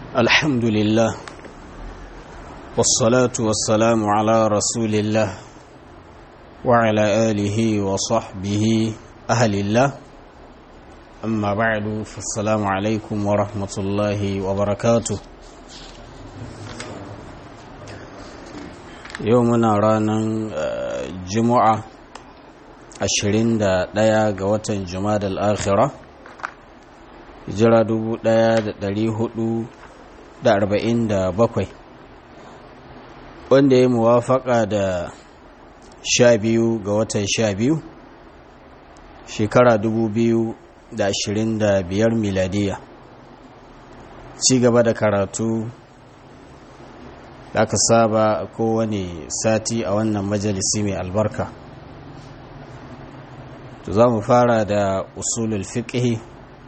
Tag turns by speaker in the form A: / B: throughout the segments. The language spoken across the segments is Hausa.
A: الحمد لله والصلاة والسلام على رسول الله وعلى آله وصحبه أهل الله أما بعد فالسلام عليكم ورحمة الله وبركاته يومنا رانا جمعة ashirin da ɗaya ga watan jumada al'akhira hijira dubu ɗaya da ɗari hudu da arba'in da bakwai wanda ya muwafaka da sha biyu ga watan sha biyu shekara dubu biyu da ashirin da biyar miladiya ci gaba da karatu da aka saba kowane sati a wannan majalisi mai albarka to za mu fara da usulul fiqh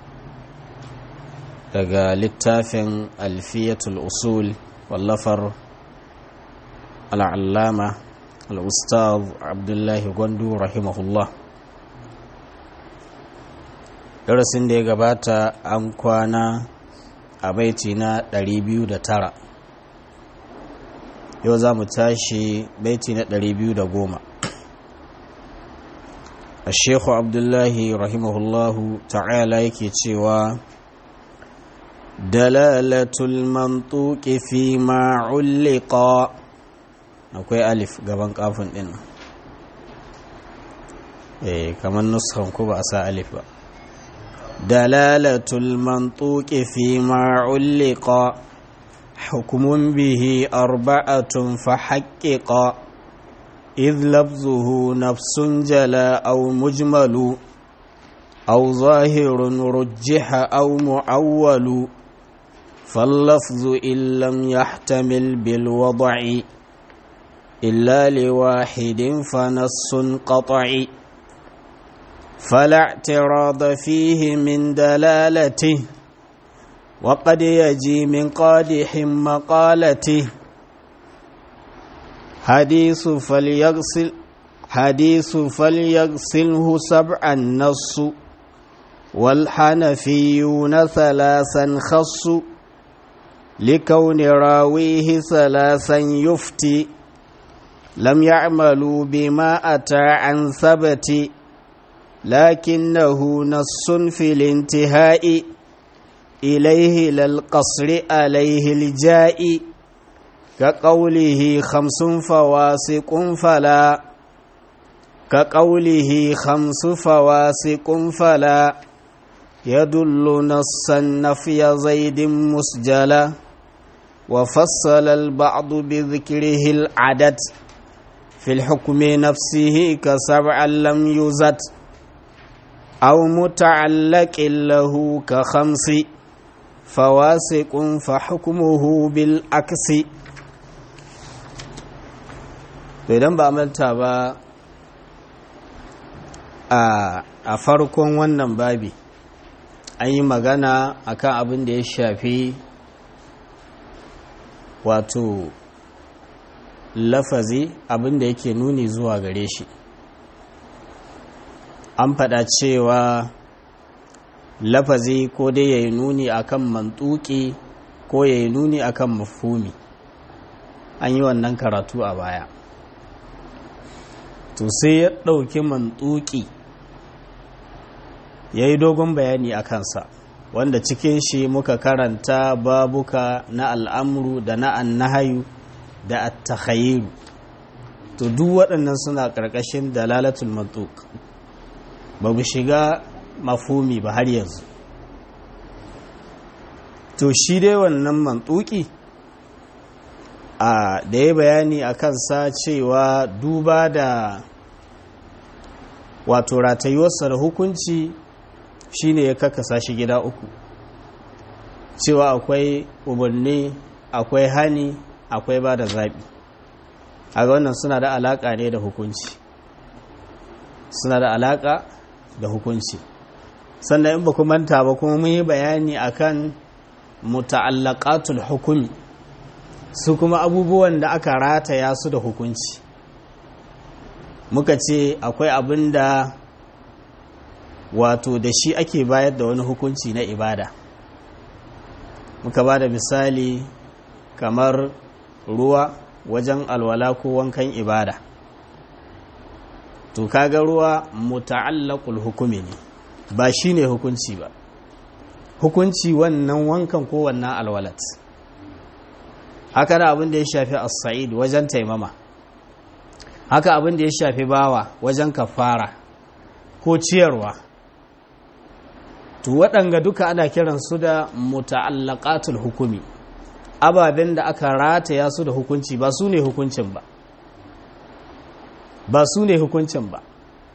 A: daga littafin alfiyatul usul wallafar al'allama al'ustaz abdullahi gwandu rahimahullah darasin da ya gabata an kwana a baiti na 209 yau za mu tashi baiti na 210 الشيخ عبد الله رحمه الله تعالى يكيتشوا دلالة المنطوق فيما علق akwai alif gaban kafin din eh kamar nuskan ku ba a sa alif ba dalalatul mantuqi fi ma ulqa hukmun bihi arba'atun fa haqqiqa إذ لفظه نفس جلا أو مجمل أو ظاهر رجح أو معول فاللفظ إن لم يحتمل بالوضع إلا لواحد فنص قطعي فلا اعتراض فيه من دلالته وقد يجي من قادح مقالته حديث فليغسل حديث فليغسله سبعا نص والحنفيون ثلاثا خص لكون راويه ثلاثا يفتي لم يعملوا بما أتى عن ثبت لكنه نص في الانتهاء إليه للقصر عليه الجائي كقوله خمس فواسق فلا كقوله خمس فواسق فلا يدل نص النفي زيد مسجلا وفصل البعض بذكره العدد في الحكم نفسه كسبع لم يزد أو متعلق له كخمس فواسق فحكمه بالعكس to idan ba manta ba a farkon wannan babi an yi magana akan abin da ya shafi wato lafazi abin da yake nuni zuwa gare shi an faɗa cewa lafazi ko dai ya yi nuni akan mantuki ko ya yi nuni akan mafumi an yi wannan karatu a baya to sai ya ɗauki mantuki ya yi dogon bayani a kansa wanda cikin shi muka karanta babuka na al'amuru da na annahayu da attakhayiru to duk waɗannan suna ƙarƙashin dalalatul mantuk ba mu shiga mafumi ba har yanzu to shi dai wannan mantuki a da ya bayani a kansa cewa duba da wato ratayuwarsa da hukunci shine ya kakasa shi gida uku cewa akwai umarni akwai hani akwai ba da zaɓi a ga wannan suna da alaƙa ne da hukunci suna da alaƙa da hukunci sannan in ba ku manta ba kuma mun yi bayani akan muta'allaqatul hukumi su kuma abubuwan da aka rataya su da hukunci muka ce akwai abin da wato da shi ake bayar da wani hukunci na ibada muka ba da misali kamar ruwa wajen alwala ko wankan ibada to kaga ruwa muta'allaqul hukumi ne ba shine hukunci ba hukunci wannan wankan ko wannan alwalat haka da abin da ya shafi as-sa'id wajen taimama haka abin da ya shafi bawa wajen kafara ko ciyarwa to waɗanga duka ana kiransu da muta'allaqatul hukumi ababen da aka rataya su da hukunci ba su ne hukuncin ba ba su ne hukuncin ba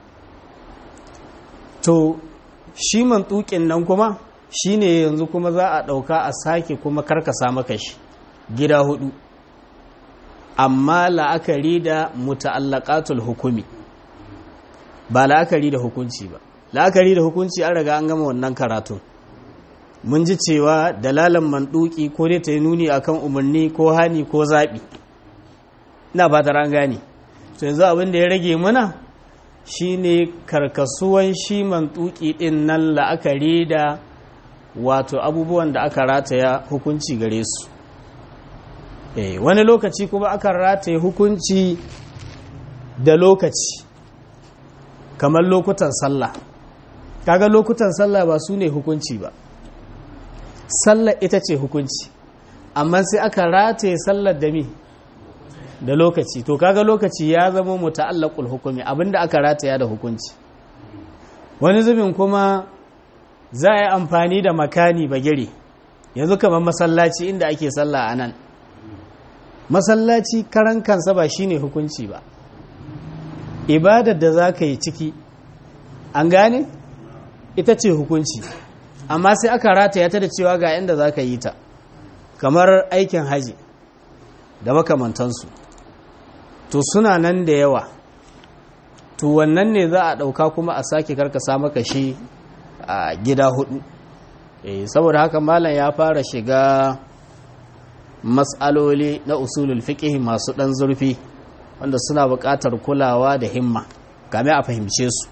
A: to shi mantukin nan kuma shi ne yanzu kuma za a ɗauka a sake kuma karkasa maka shi gida hudu amma la'akari da muta'allaqatul hukumi ba la'akari da hukunci ba la'akari da hukunci an riga an gama wannan karatun mun ji cewa dalalan manduki ko dai ta yi nuni akan umarni ko hani ko zaɓi ina ba ta ran gane to yanzu abin da ya rage mana shine karkasuwan shi mantuki din nan la'akari da wato abubuwan da aka rataya hukunci gare su eh wani lokaci kuma aka rataye hukunci da lokaci kamar lokutan sallah kaga lokutan sallah ba su ne hukunci ba sallar ita ce hukunci amma sai aka rataye sallar da mi da lokaci to kaga lokaci ya zama muta'allaqul hukumi abinda aka rataya da hukunci wani zubin kuma za a yi amfani da makani bagire yanzu kamar masallaci inda ake sallah a nan masallaci karan kansa ba shine hukunci ba ibadar da za ka yi ciki an gane ita ce hukunci amma sai aka rataya ta da cewa ga inda za ka yi ta kamar aikin haji da makamantansu to suna nan da yawa to wannan ne za a ɗauka kuma a sake karkasa maka shi a gida hudu saboda haka malam ya fara shiga matsaloli na usulul fiqh masu ɗan zurfi wanda suna buƙatar kulawa da himma game a fahimce su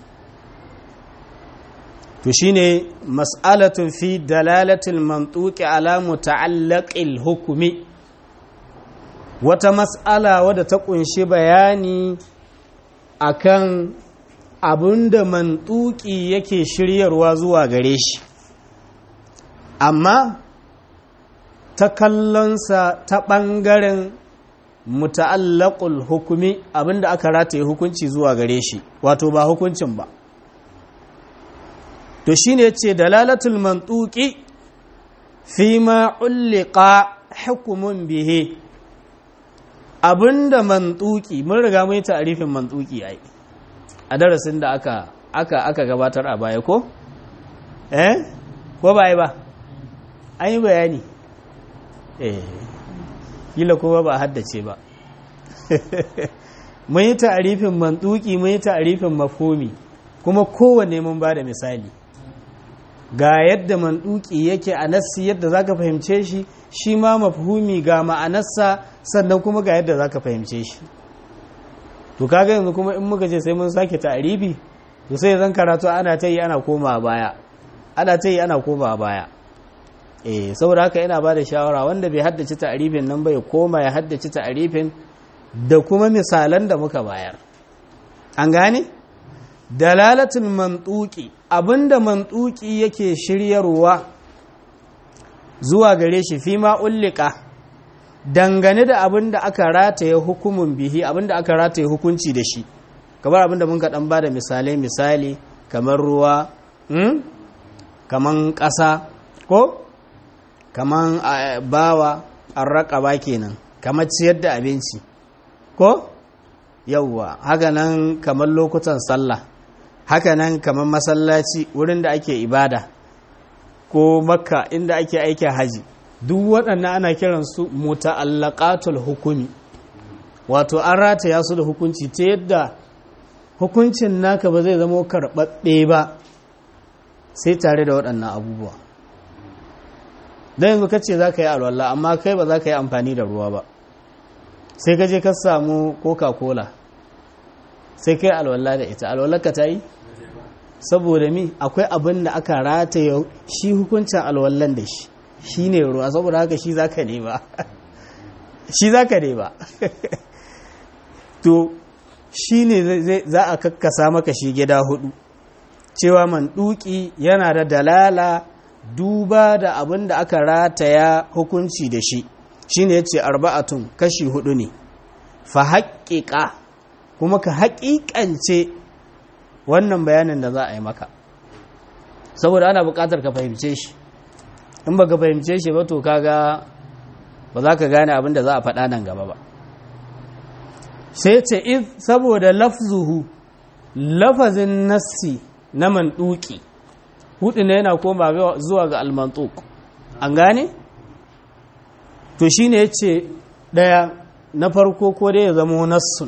A: to shine mas'alatun fi dalalatul mantuqi ala muta'allaqil hukmi wata mas'ala wadda ta kunshi bayani akan abinda mantuki yake shiryarwa zuwa gare shi amma ta kallonsa ta ɓangaren muta'allaqul hukumi abinda aka rataye hukunci zuwa gare shi wato ba hukuncin ba to shine yace dalalatul mantuqi fi ma ulliqa hukumun bihi abinda mantuki mun riga mun yi ta'arifin mantuki ai a darasin da aka aka aka gabatar a baya ko eh ko ba ai ba an yi bayani eh kila kuma ba haddace ba mun yi ta'arifin mantuki mun yi ta'arifin mafhumi kuma kowanne mun ba da misali ga yadda mantuki yake a nassi yadda zaka fahimce shi shi ma mafhumi ga ma'anarsa sannan kuma ga yadda zaka fahimce shi to kaga yanzu kuma in muka ce sai mun sake ta'arifi to sai zan karatu ana ta yi ana koma baya ana ta yi ana koma baya eh saboda haka ina ba da shawara wanda bai haddace ta'arifin nan bai koma ya haddace ta'arifin da kuma misalan da muka bayar an gane dalalatul mantuki abinda mantuki yake shiryarwa zuwa gare shi fi ma ullika dangane da abinda aka rataye hukumin bihi abinda aka rataye hukunci da shi kamar abinda mun kaɗan ba da misalai misali kamar ruwa hmm? kamar ƙasa ko kamar bawa an raƙaba kenan kamar ciyar da abinci ko yauwa haka nan kamar lokutan sallah haka nan kamar masallaci wurin da ake ibada ko makka inda ake aikin haji duk waɗannan ana kiransu muta'allaqatul hukumi wato an rataya su da hukunci ta yadda hukuncin naka ba zai zama karɓaɓɓe ba sai tare da waɗannan abubuwa don yanzu kace za ka yi alwallah amma kai ba za ka yi amfani da ruwa ba sai ka je ka samu coca-cola sai kai alwallah da ita alwallah ka ta yi saboda mi akwai abin da aka rataye shi hukuncin alwallan da shi shi ne ruwa saboda haka shi za ka ne ba shi za ka ne ba to shi ne za a kakkasa maka shi gida hudu cewa manduki yana da dalala duba da abin da aka rataya hukunci da shi shi ne ya ce arba'atun kashi hudu ne fa haƙiƙa kuma ka haƙiƙance wannan bayanin da za a yi maka saboda ana buƙatar ka fahimce shi in ba ka fahimce shi ba to kaga ba za ka gane abin da za a faɗa nan gaba ba sai ce if saboda lafzuhu lafazin nassi na manduki hudu ne yana koma zuwa ga almantuk an gane to shine ya ce ɗaya na farko ko dai ya zama nassun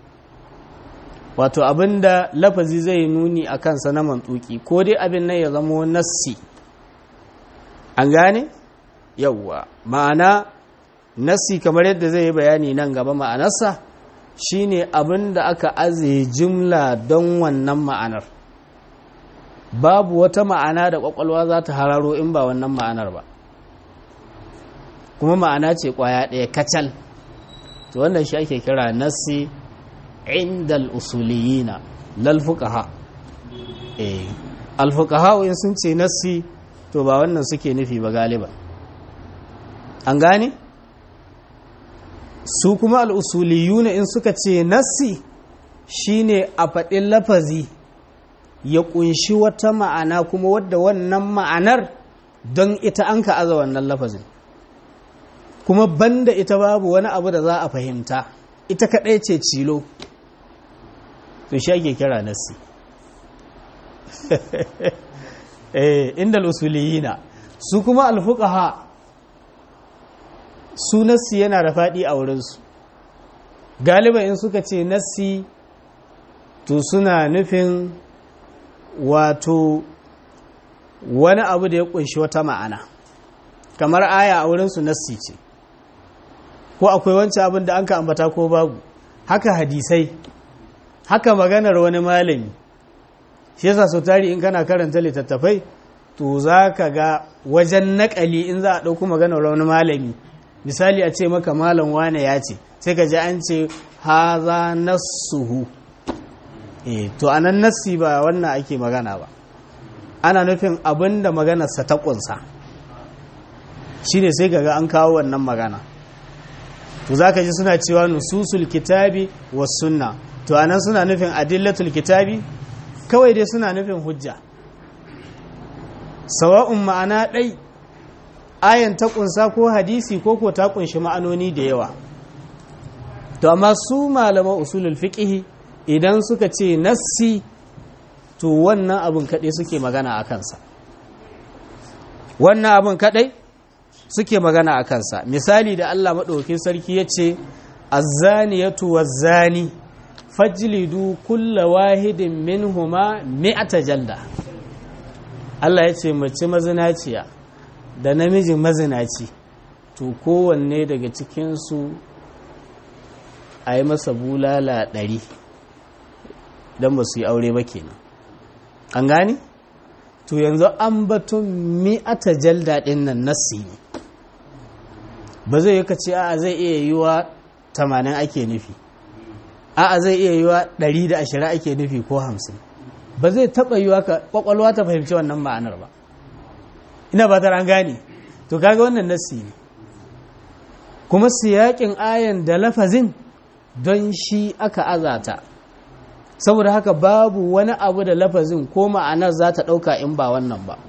A: wato abinda lafazi zai nuni a kansa na mantuki ko dai abin nan ya zama nassi an gane yawwa ma'ana nassi kamar yadda zai yi bayani nan gaba ma'anarsa shine abin da aka aze jimla don wannan ma'anar babu wata ma'ana da kwakwalwa za ta hararo in ba wannan ma'anar ba kuma ma'ana ce kwaya ɗaya kacal to wannan shi ake kira nassi indal usuliyina lal fuqaha eh al fuqaha in sun ce nassi to ba wannan suke nufi ba galiba an gane su kuma al usuliyuna in suka ce nassi shine a faɗin lafazi ya kunshi wata ma'ana kuma wadda wannan ma'anar don ita an ka aza wannan lafazin kuma banda ita babu wani abu da za a fahimta ita kaɗai ce cilo to shi ake kira nassi eh inda usuliyina su kuma alfuqaha su nassi yana da faɗi a wurinsu galiba in suka ce nassi to suna nufin wato wani abu da ya kunshi wata ma'ana kamar aya a wurinsu nassi ce ko akwai wancan abin da an ka ambata ko babu haka hadisai haka maganar wani malami shi yasa sau tari in kana karanta littattafai to za ka ga wajen naƙali in za a ɗauko maganar wani malami misali a ce maka malam wane ya ce sai ka ji an ce haza nassuhu eh to anan nassi ba wannan ake magana ba ana nufin abin da maganarsa ta ƙunsa shi ne sai ga an kawo wannan magana to za ka ji suna cewa nususul kitabi wa sunna to anan suna nufin adillatul kitabi kawai dai suna nufin hujja sawa'un ma'ana ɗai ayan ta ƙunsa ko hadisi ko ko ta ƙunshi ma'anoni da yawa to amma su malaman usulul fiqh idan suka ce nassi to wannan abin kaɗai suke magana a kansa wannan abin kaɗai suke magana a kansa misali da Allah maɗaukin sarki ya ce azzaniyatu wazzani fajlidu kulla wahidin minhuma mi'ata jalda Allah ya ce mace mazinaciya da namiji mazinaci to kowanne daga cikinsu a yi masa bulala ɗari don ba su yi aure ba kenan an gani? to yanzu an batun mi'ata jalda ɗin nan nassi ne ba zai yi ka ce a zai iya yi wa tamanin ake nufi a'a zai iya yi wa ɗari da ashirin ake nufi ko hamsin ba zai taɓa yi wa ƙwaƙwalwa ta fahimci wannan ma'anar ba ina ba ta an gane to kaga wannan nassi ne kuma siyaƙin ayan da lafazin don shi aka azata saboda haka babu wani abu da lafazin ko ma'anar za ta ɗauka in ba wannan ba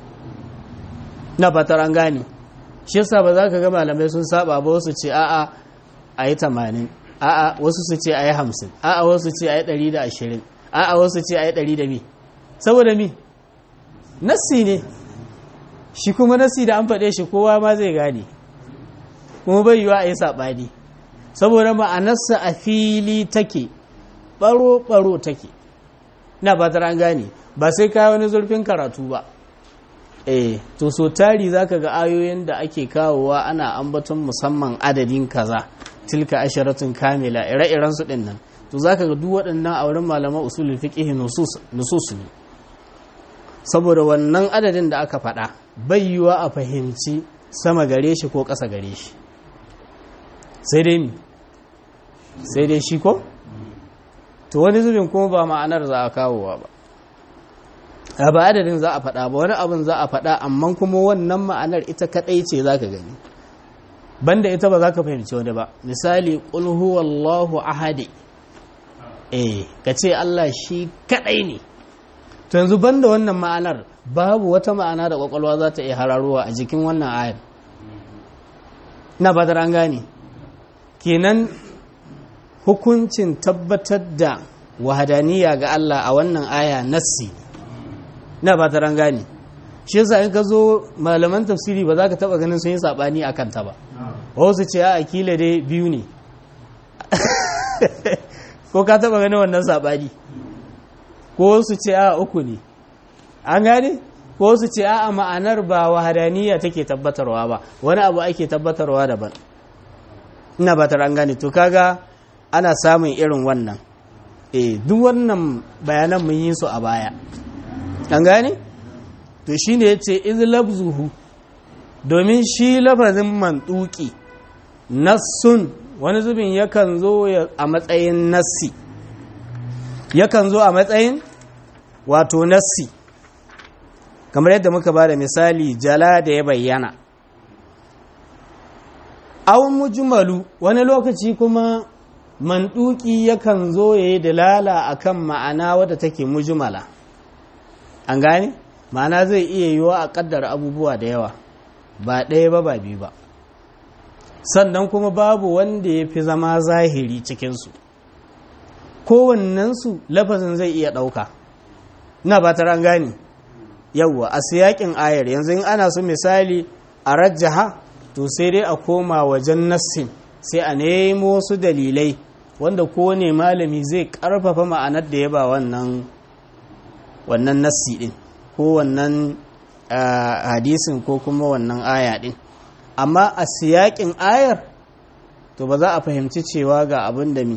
A: na fatar an gane shi yasa ba za ka ga malamai sun saba ba wasu ce a'a a yi tamanin a'a wasu su ce a yi hamsin a'a wasu ce a yi ɗari da ashirin a'a wasu ce a yi ɗari da mi saboda mi nassi ne shi kuma nassi da an faɗe shi kowa ma zai gane kuma bai yiwa a yi saɓani saboda ma'anarsa a fili take ɓaro-ɓaro take na ba an gane ba sai kawo wani zurfin karatu ba eh to so tari zaka ga ayoyin da ake kawowa ana ambaton musamman adadin kaza tilka asharatun kamila ire-iren su din nan to zaka ga duk waɗannan a wurin malaman usulul fiqh nusus nusus ne saboda wannan adadin da aka faɗa bai yiwa a fahimci sama gare shi ko ƙasa gare shi sai dai mi sai dai shi ko to wani zubin kuma ba ma'anar za a kawowa ba a ba adadin za a faɗa ba wani abin za a faɗa amma kuma wannan ma'anar ita kaɗai ce za ka gani banda ita ba za ka fahimci wani ba misali ƙul huwallahu ahadi eh ka ce Allah shi kaɗai ne to yanzu banda wannan ma'anar babu wata ma'ana da ƙwaƙwalwa za ta iya hararowa a jikin wannan ayar na ba an gane kenan hukuncin tabbatar da wahadaniya ga Allah a wannan aya nassi na ba ta gane shi yasa in ka zo malaman tafsiri ba za ka taba ganin sun yi sabani a kanta ba wasu ce a akila dai biyu ne ko ka taba ganin wannan sabani ko su ce a uku ne an gane ko su ce a ma'anar ba wahadaniya take tabbatarwa ba wani abu ake tabbatarwa daban ina ba ta gane to kaga ana samun irin wannan eh duk wannan bayanan mun yi su a baya an gane to shine yace iz labzuhu domin shi lafazin mantuki nassun wani zubin yakan zo a matsayin nassi yakan zo a matsayin wato nassi kamar yadda muka ba da misali jala da ya bayyana awon mujmalu wani lokaci kuma manduki yakan zo ya yi dalala akan ma'ana wadda take mujmala an gane ma'ana zai iya yiwa a kaddara abubuwa da yawa ba ɗaya ba ba biyu ba sannan kuma babu wanda ya fi zama zahiri cikinsu kowannensu lafazin zai iya ɗauka ina ba ta an gane yawwa a siyakin ayar yanzu in ana su misali a rajjaha to sai dai a koma wajen nassin sai a nemo wasu dalilai wanda kowane malami zai karfafa ma'anar da ya ba wannan wannan nassi din ko wannan hadisin ko kuma wannan aya din amma a siyakin ayar to ba za a fahimci cewa ga abin da mi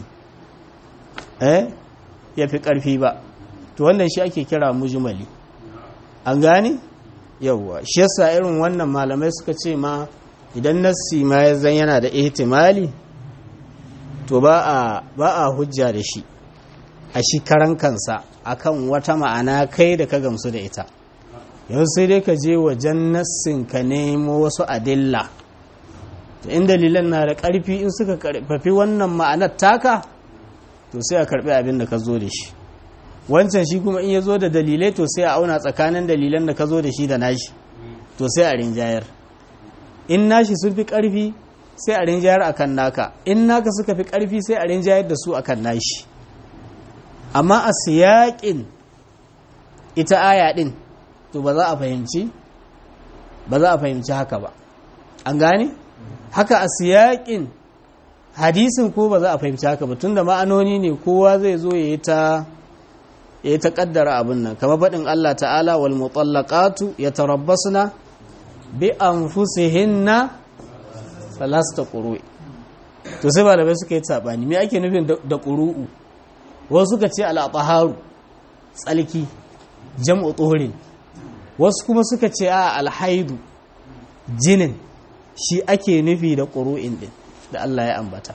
A: eh ya fi ƙarfi ba to wannan shi ake kira mujmali an gane yauwa shi yasa irin wannan malamai suka ce ma idan nassi ma ya zan yana da ihtimali to ba a ba a hujja da shi a shi karan kansa akan wata ma'ana kai da ka gamsu da ita yau sai dai ka je wajen nassin ka nemo wasu adilla to in dalilan na da ƙarfi in suka karfafi wannan ma'anar taka to sai a karbi abin da ka zo da shi wancan shi kuma in ya zo da dalilai to sai a auna tsakanin dalilan da ka zo da shi da nashi to sai a rinjayar in nashi sun fi ƙarfi sai a rinjayar akan naka in naka suka fi ƙarfi sai a rinjayar da su akan nashi amma a siyaƙin ita aya ɗin to ba za a fahimci ba za a fahimci haka ba an gane haka a siyaƙin hadisin ko ba za a fahimci haka ba tunda ma'anoni ne kowa zai zo ya yi ta ya ta kaddara abin nan kamar faɗin Allah ta'ala wal mutallaqatu yatarabbasna bi anfusihinna salasta quru to sai malamai suka yi sabani me ake nufin da quruu wasu suka ce al-taharu tsalki jam'u tuhurin wasu kuma suka ce a alhaidu jinin shi ake nufi da ƙuru'in din da Allah ya ambata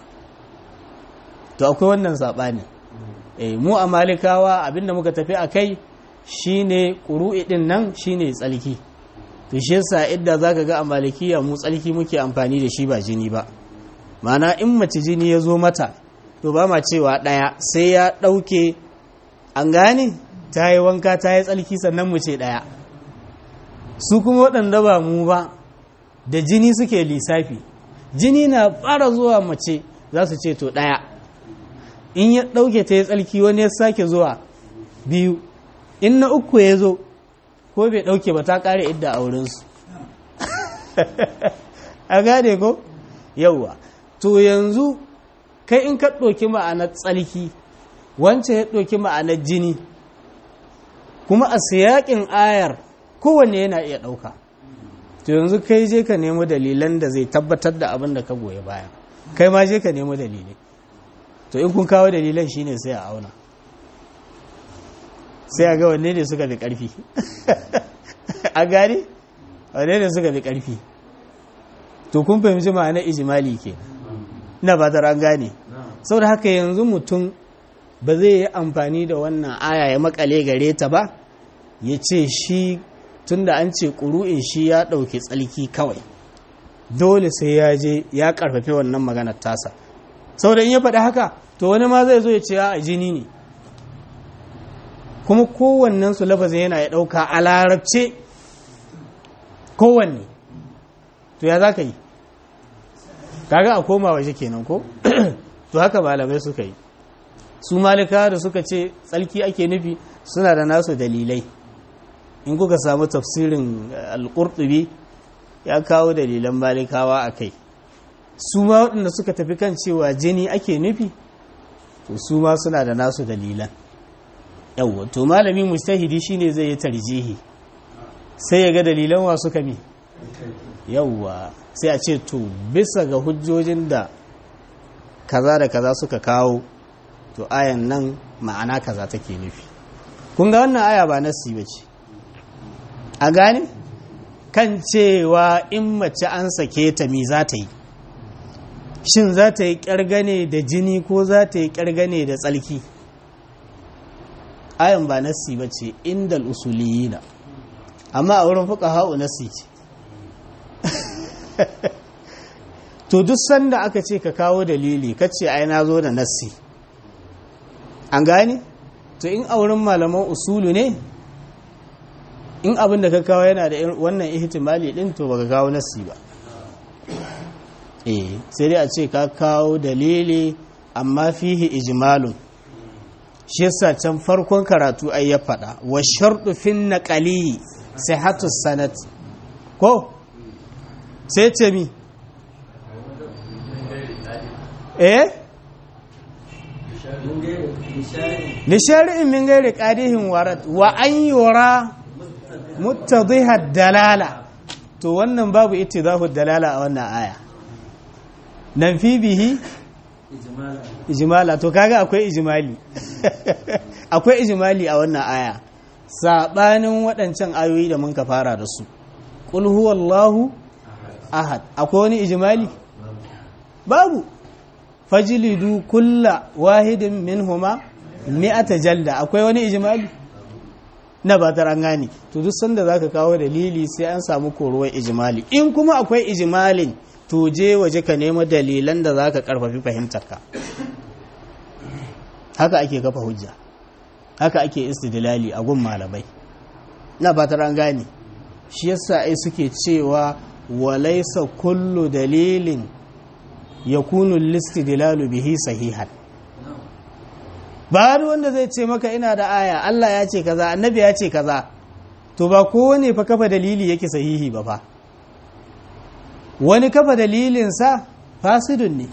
A: to akwai wannan sabani eh mu a malikawa abinda muka tafi a kai shine ƙuru'i ɗin nan shine tsalki to shi yasa idda zaka ga a malikiya mu tsalki muke amfani da shi ba jini ba mana in mace jini ya zo mata to ba ma cewa ɗaya sai ya ɗauke an gane ta yi wanka ta yi tsalki sannan mu ce ɗaya su kuma waɗanda ba mu ba da jini suke lissafi jini na fara zuwa mace za su ce to ɗaya in ya ɗauke ta ya tsalki wani ya sake zuwa biyu in na uku ya zo ko bai ɗauke ba ta ƙare idda a wurinsu a gane ko yauwa to yanzu kai in ka ɗauki ma'anar tsalki wancan ya ɗauki ma'anar jini kuma a siyaƙin ayar kowanne yana iya ɗauka to yanzu kai je ka nemo dalilan da zai tabbatar da abin da ka goyi baya kai ma je ka nemo dalilai to in kun kawo dalilan shine sai a auna sai a ga wanne ne suka fi ƙarfi a gane wanne ne suka fi ƙarfi to kun fahimci ma'ana ijimali ke na ba ta an gane saboda haka yanzu mutum ba zai yi amfani da wannan aya ya makale gare ta ba ya ce shi tunda an ce ƙuru'in shi ya ɗauki tsalki kawai dole sai ya je ya ƙarfafi wannan maganar tasa saboda in ya faɗi haka to wani ma zai zo ya ce a jini ne kuma kowannen su lafazin yana ya ɗauka a larabce kowanne to ya za ka yi kaga a koma waje kenan ko to haka malamai suka yi su malika da suka ce tsalki ake nufi suna da nasu dalilai in kuka samu tafsirin alƙurɗubi ya kawo dalilan malikawa a kai su ma waɗanda suka tafi kan cewa jini ake nufi to su ma suna da nasu dalilan yawwa to malami mustahidi shine zai yi tarjihi sai ya ga dalilan wa suka mi yawwa sai a ce to bisa ga hujjojin da kaza da kaza suka kawo to ayan nan ma'ana kaza take nufi kun ga wannan aya ba nasi ba ce a gane kan cewa in mace an sake ta mi za ta yi shin za ta yi ƙyargane da jini ko za ta yi ƙyargane da tsalki ayan ba nasi ba ce inda usuliyina amma a wurin fuka ha'u nasi ce to duk sanda aka ce ka kawo dalili ka ce ai na zo da nassi an gane to in a wurin malaman usulu ne in abin da ka kawo yana da wannan ihtimali din to baka kawo nassi ba eh sai dai a ce ka kawo dalili amma fihi ijmalun shi yasa can farkon karatu ai ya faɗa wa sharɗu fin naqali sihhatu sanad ko sai ce mi eh lishari'in min gairi qadihin warat wa an yura muttadhiha dalala to wannan babu ittidahu dalala a wannan aya nan fi bihi ijmala to kaga akwai ijmali akwai ijmali a wannan aya sabanin waɗancan ayoyi da mun ka fara da su qul huwallahu ahad akwai wani ijimali babu fajilidu kulla wahidin minhuma mi'ata jalda akwai wani ijimali na ba an gane to duk sanda zaka kawo dalili sai an samu koruwar ijimali in kuma akwai ijimalin to je waje ka nemo dalilan da zaka karfafi fahimtarka haka ake kafa hujja haka ake istidlali a gun malamai na ba an gane shi yasa ai suke cewa walaisa kullu dalilin ya kunu listidilalu bihi sahihan ba wanda zai ce maka ina da aya Allah ya ce kaza annabi ya ce kaza to ba kowane fa kafa dalili yake sahihi ba fa wani kafa dalilinsa fasidun ne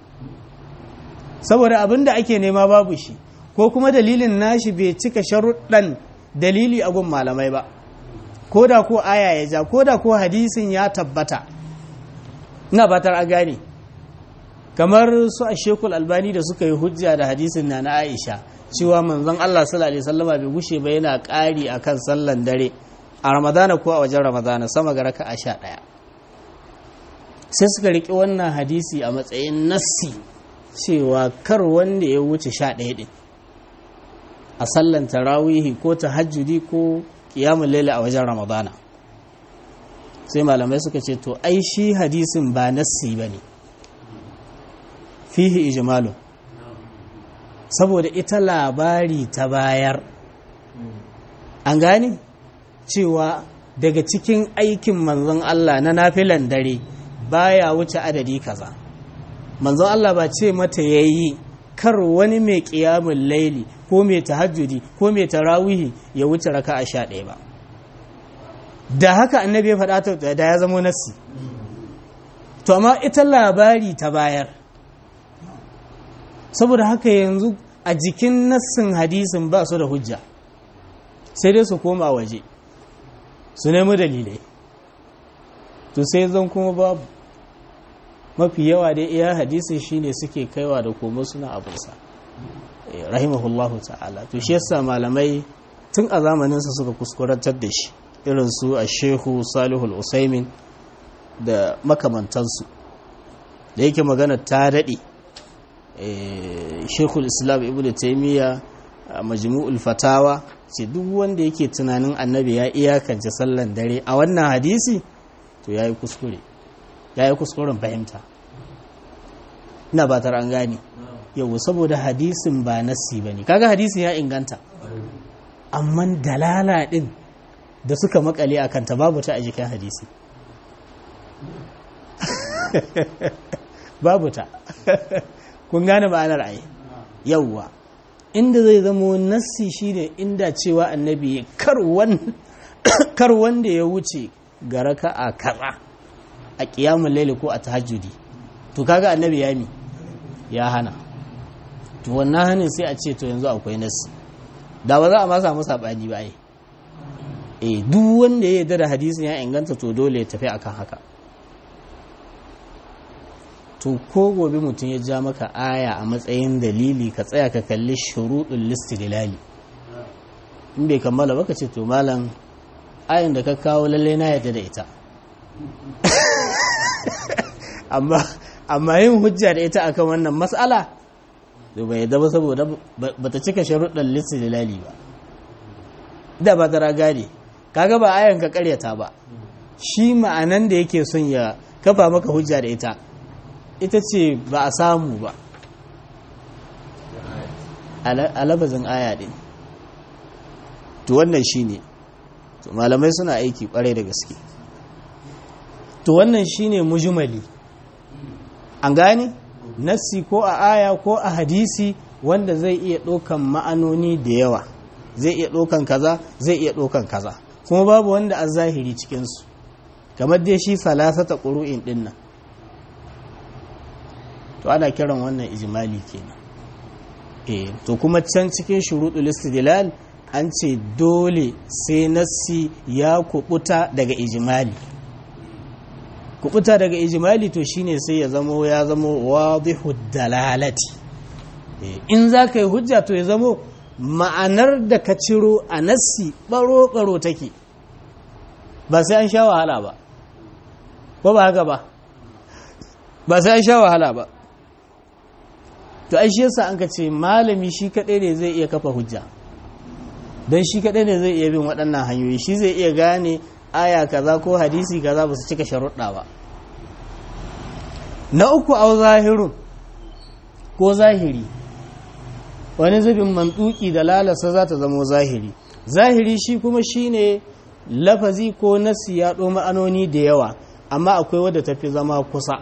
A: saboda abin da ake nema babu shi ko kuma dalilin nashi bai cika sharuɗan dalili a gun malamai ba ko da ko aya ya ja ko da ko hadisin ya tabbata ina batar a gane kamar su a shekul albani da suka yi hujja da hadisin na na aisha cewa manzon allah sallallahu alaihi wasallama bai gushe ba yana ƙari akan sallan dare a ramadana ko a wajen ramadana sama ga raka a sha ɗaya sai suka riƙe wannan hadisi a matsayin nassi cewa kar wanda ya wuce sha ɗaya ɗin a sallan tarawihi ko tahajjudi ko kiyamun laila a wajen ramadana sai malamai suka ce to ai shi hadisin ba nassi ba ne fihi ijmalu saboda ita labari ta bayar an gane cewa daga cikin aikin manzon Allah na nafilan dare baya wuce adadi kaza manzon Allah ba ce mata yayi kar wani mai ƙiyamun laili ko mai tahajjudi ko mai tarawihi ya wuce raka a sha ɗaya ba da haka annabi ya faɗa ta da ya zama nassi to amma ita labari ta bayar saboda haka yanzu a jikin nassin hadisin ba su da hujja sai dai su koma waje su nemi dalilai to sai zan kuma babu mafi yawa dai iya hadisin shine suke kaiwa da komo suna abunsa rahimahullahu ta'ala to shi yasa malamai tun a zamaninsa suka kuskurantar da shi irin su a shehu salihul usaimin da makamantansu da yake magana ta daɗe shekul islam ibn taimiyya a majmu'ul fatawa ce duk wanda yake tunanin annabi ya iyakance sallan dare a wannan hadisi to ya yi kuskure ya yi kuskuren fahimta ina ba an gane yau saboda hadisin ba nassi ba ne kaga hadisin ya inganta amma dalala din da suka makale a kanta babu ta a jikin hadisi babu ta kun gane ma'anar ayi yauwa inda zai zama nassi shine inda cewa annabi kar wanda ya wuce ga raka a kaza a kiyamun laili ko a tahajjudi to kaga annabi ya mi ya hana to wannan hannun sai a ce to yanzu akwai nassi da ba za a ma samu saɓani ba ai eh duk wanda ya yarda da hadisin ya inganta to dole ya tafi akan haka to ko gobe mutum ya ja maka aya a matsayin dalili ka tsaya ka kalli shuruɗin listidilali in bai kammala baka ce to malam ayin da ka kawo lalle na yadda da ita amma amma yin hujja da ita akan wannan mas'ala to bai yadda ba saboda bata cika sharuɗin listidilali ba da ba da gane kaga ba ayan ka karyata ba shi ma'anan da yake son ya kafa maka hujja da ita ita ce ba a samu ba a labazin aya ɗin to wannan shi ne malamai suna aiki ƙwarai da gaske to wannan shi ne mujimali an gane nassi ko a aya ko a hadisi wanda zai iya ɗaukan ma'anoni da yawa zai iya ɗaukan kaza zai iya ɗaukan kaza kuma babu wanda a zahiri cikinsu kamar dai shi salasata ƙuru'in ɗin nan to ana kiran wannan ijimali kenan eh to kuma can cikin shuruɗul istidlal an ce dole sai nassi ya kubuta daga ijimali kubuta daga ijimali to shine sai ya zamo ya zamo wadihu dalalati in za ka yi hujja to ya zamo ma'anar da ka ciro a nassi baro-baro take ba sai an sha wahala ba ko ba haka ba ba sai an sha wahala ba to ai shi yasa an ka ce malami shi kaɗai ne zai iya kafa hujja don shi kaɗai ne zai iya bin waɗannan hanyoyi shi zai iya gane aya kaza ko hadisi kaza ba su cika sharuɗa ba na uku au zahirun ko zahiri wani zubin mantuki da lalasa za ta zamo zahiri zahiri shi kuma shine lafazi ko nasi ya ɗo ma'anoni da yawa amma akwai wadda tafi zama kusa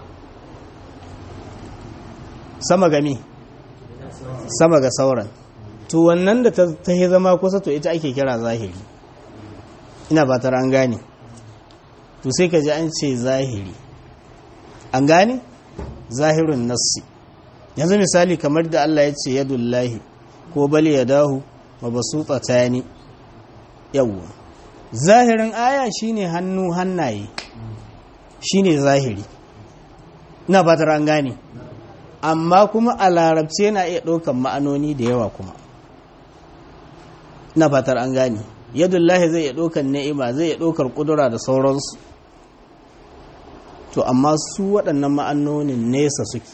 A: sama gami sama ga sauran to wannan da ta yi zama kusa to ita ake kira zahiri ina ba ta an gane to sai ka ji an ce zahiri an gane zahirin nassi yanzu misali kamar da Allah ya ce yadullahi ko bali ya dahu wa basu tsatani yawwa zahirin aya shine hannu hannaye shine zahiri ina ba ta an gane amma kuma a larabci yana iya ɗaukan ma'anoni da yawa kuma na fatar an gane yadullahi zai iya ɗaukan ni'ima zai iya ɗaukar ƙudura da sauransu to amma su waɗannan ma'anonin nesa suke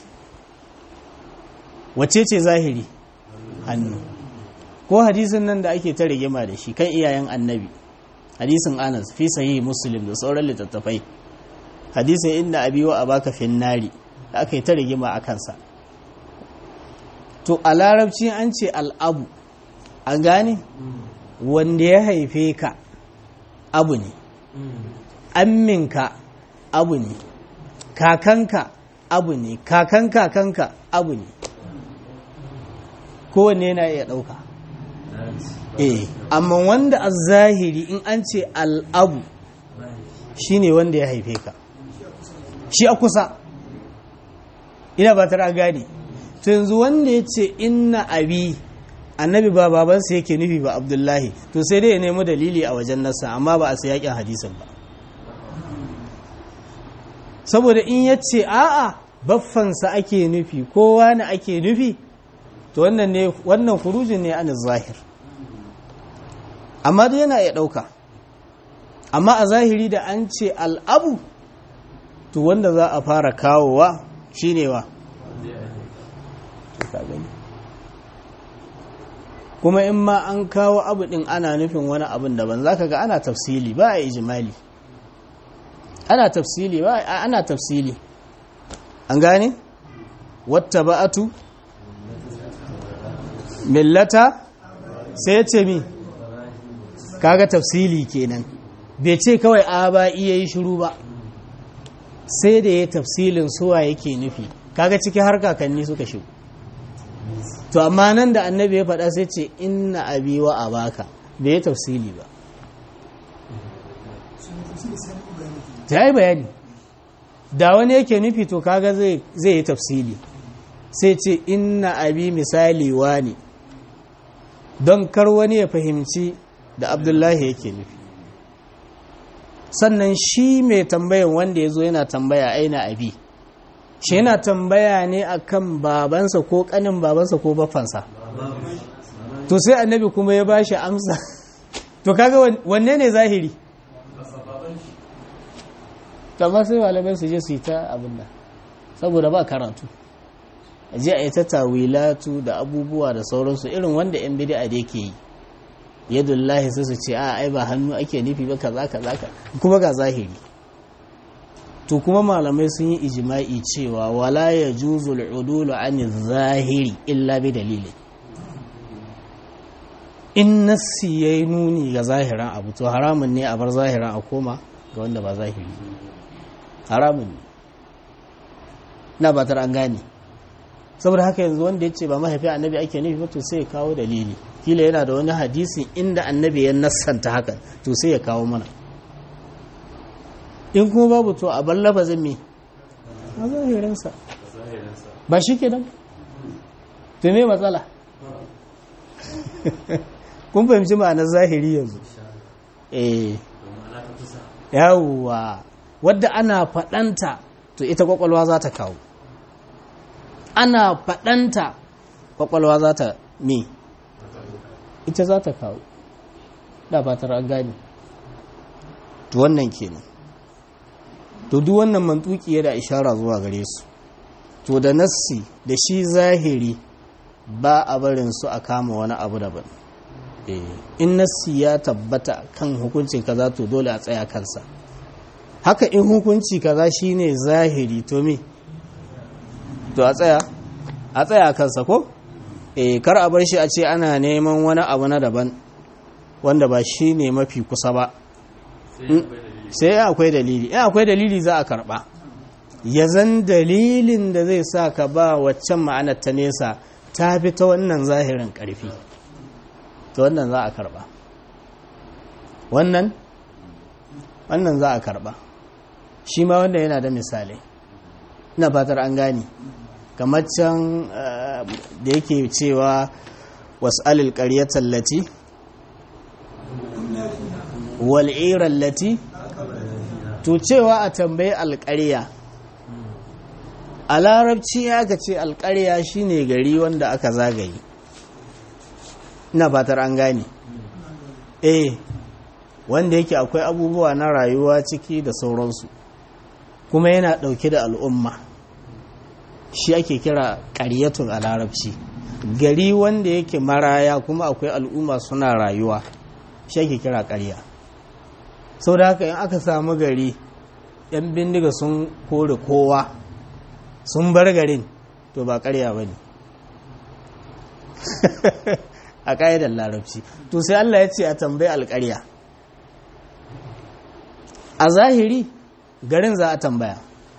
A: wace ce zahiri hannu ko hadisin nan da ake ta rigima da shi kan iyayen annabi hadisin anas fi sahih muslim da sauran littattafai hadisin inda abiwa a baka finnari da aka yi ta rigima a kansa to a larabci an ce al'abu an gane wanda ya haife ka abu ne amminka abu ne kakanka abu ne kakan kakanka abu ne kowanne yana iya ɗauka eh amma wanda a zahiri in an ce al'abu shine wanda ya haife ka shi a kusa ina ba tara gane to yanzu wanda ya ce inna abi annabi ba babansa yake nufi ba abdullahi to sai dai ya nemi dalili a wajen nasa amma ba a sai yakin hadisin ba saboda in ya ce a'a baffansa ake nufi kowa ne ake nufi to wannan ne wannan kurujin ne an zahir amma dai yana iya ɗauka amma a zahiri da an ce al'abu to wanda za a fara kawowa shine wa kuma in ma an kawo abu din ana nufin wani abin daban zaka ga ana tafsili ba a ijimali ana tafsili ba ana tafsili an gane wata ba'atu millata sai ya ce mi kaga tafsili kenan bai ce kawai a ba iya yi shiru ba sai da ya tafsilin suwa yake nufi kaga ciki har kakanni suka shigo to amma nan da annabi ya faɗa sai ce inna abi wa abaka bai tafsili ba ta yi bayani da wani yake nufi to kaga zai yi tafsili sai ce inna abi misali ne don kar wani ya fahimci da abdullahi yake nufi sannan shi mai tambayan wanda ya zo yana tambaya aina abi shi yana tambaya ne akan babansa ko kanin babansa ko bafansa to sai annabi kuma ya bashi amsa to kaga wanne ne zahiri kamar sai malamai su je su yi ta abin da saboda ba karatu a je a yi ta tawilatu da abubuwa da sauransu irin wanda yan bid'a da yake yi yadullahi sai su ce a ai ba hannu ake nufi ba kaza kaza kuma ga zahiri to kuma malamai sun yi ijima'i cewa wala ya juzul udulu an zahiri illa bi dalili in nassi yayi nuni ga zahiran abu to haramun ne a bar zahiran a koma ga wanda ba zahiri haramun ne na batar an gane saboda haka yanzu wanda ya ce ba mahaifi annabi ake nufi ba to sai ya kawo dalili kila yana da wani hadisi inda annabi ya nassanta haka to sai ya kawo mana in kuma babu to a bar lafazin me a zahirinsa ba shi ke nan to me matsala kun fahimci ma'anar zahiri yanzu eh yawwa wadda ana faɗanta to ita kwakwalwa za ta kawo ana faɗanta kwakwalwa za ta me ita za ta kawo da ba ta gani to wannan kenan to duk wannan mantuki da ishara zuwa gare su to da nassi da shi zahiri ba a barin su a kama wani abu daban in nassi ya tabbata kan hukuncin kaza to dole a tsaya kansa haka in hukunci kaza shine zahiri to me to a tsaya a tsaya kansa ko eh kar a bar shi a ce ana neman wani abu na daban wanda ba shi ne mafi kusa ba sai akwai dalili in akwai dalili za a karba ya zan dalilin da zai sa ka ba waccan ma'anar ta nesa ta fi ta wannan zahirin karfi ta wannan za a karba wannan wannan za a karba shi ma wanda yana da misalai ina fatar an gane kamar can da yake cewa was'alil qaryatal lati wal lati to cewa a tambayi alƙarya a larabci aka ce alƙarya shine gari wanda aka zagaye ina fatar an gane eh wanda yake akwai abubuwa na rayuwa ciki da sauransu kuma yana ɗauke da al'umma shi ake kira ƙaryatun a larabci gari wanda yake maraya kuma akwai al'umma suna rayuwa shi ake kira ƙarya sau da haka in aka samu gari yan bindiga sun kore kowa sun bar garin to ba ƙarya ba ne a ƙa'idar larabci to sai Allah ya ce a tambayi alƙarya a zahiri garin za a tambaya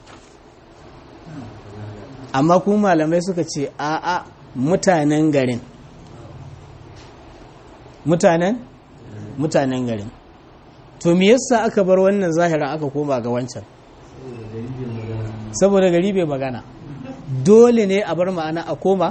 A: amma kuma malamai suka ce a'a mutanen garin mutanen mutanen garin to me yasa aka bar wannan zahirin aka koma ga wancan saboda gari bai magana dole ne a bar ma'ana a koma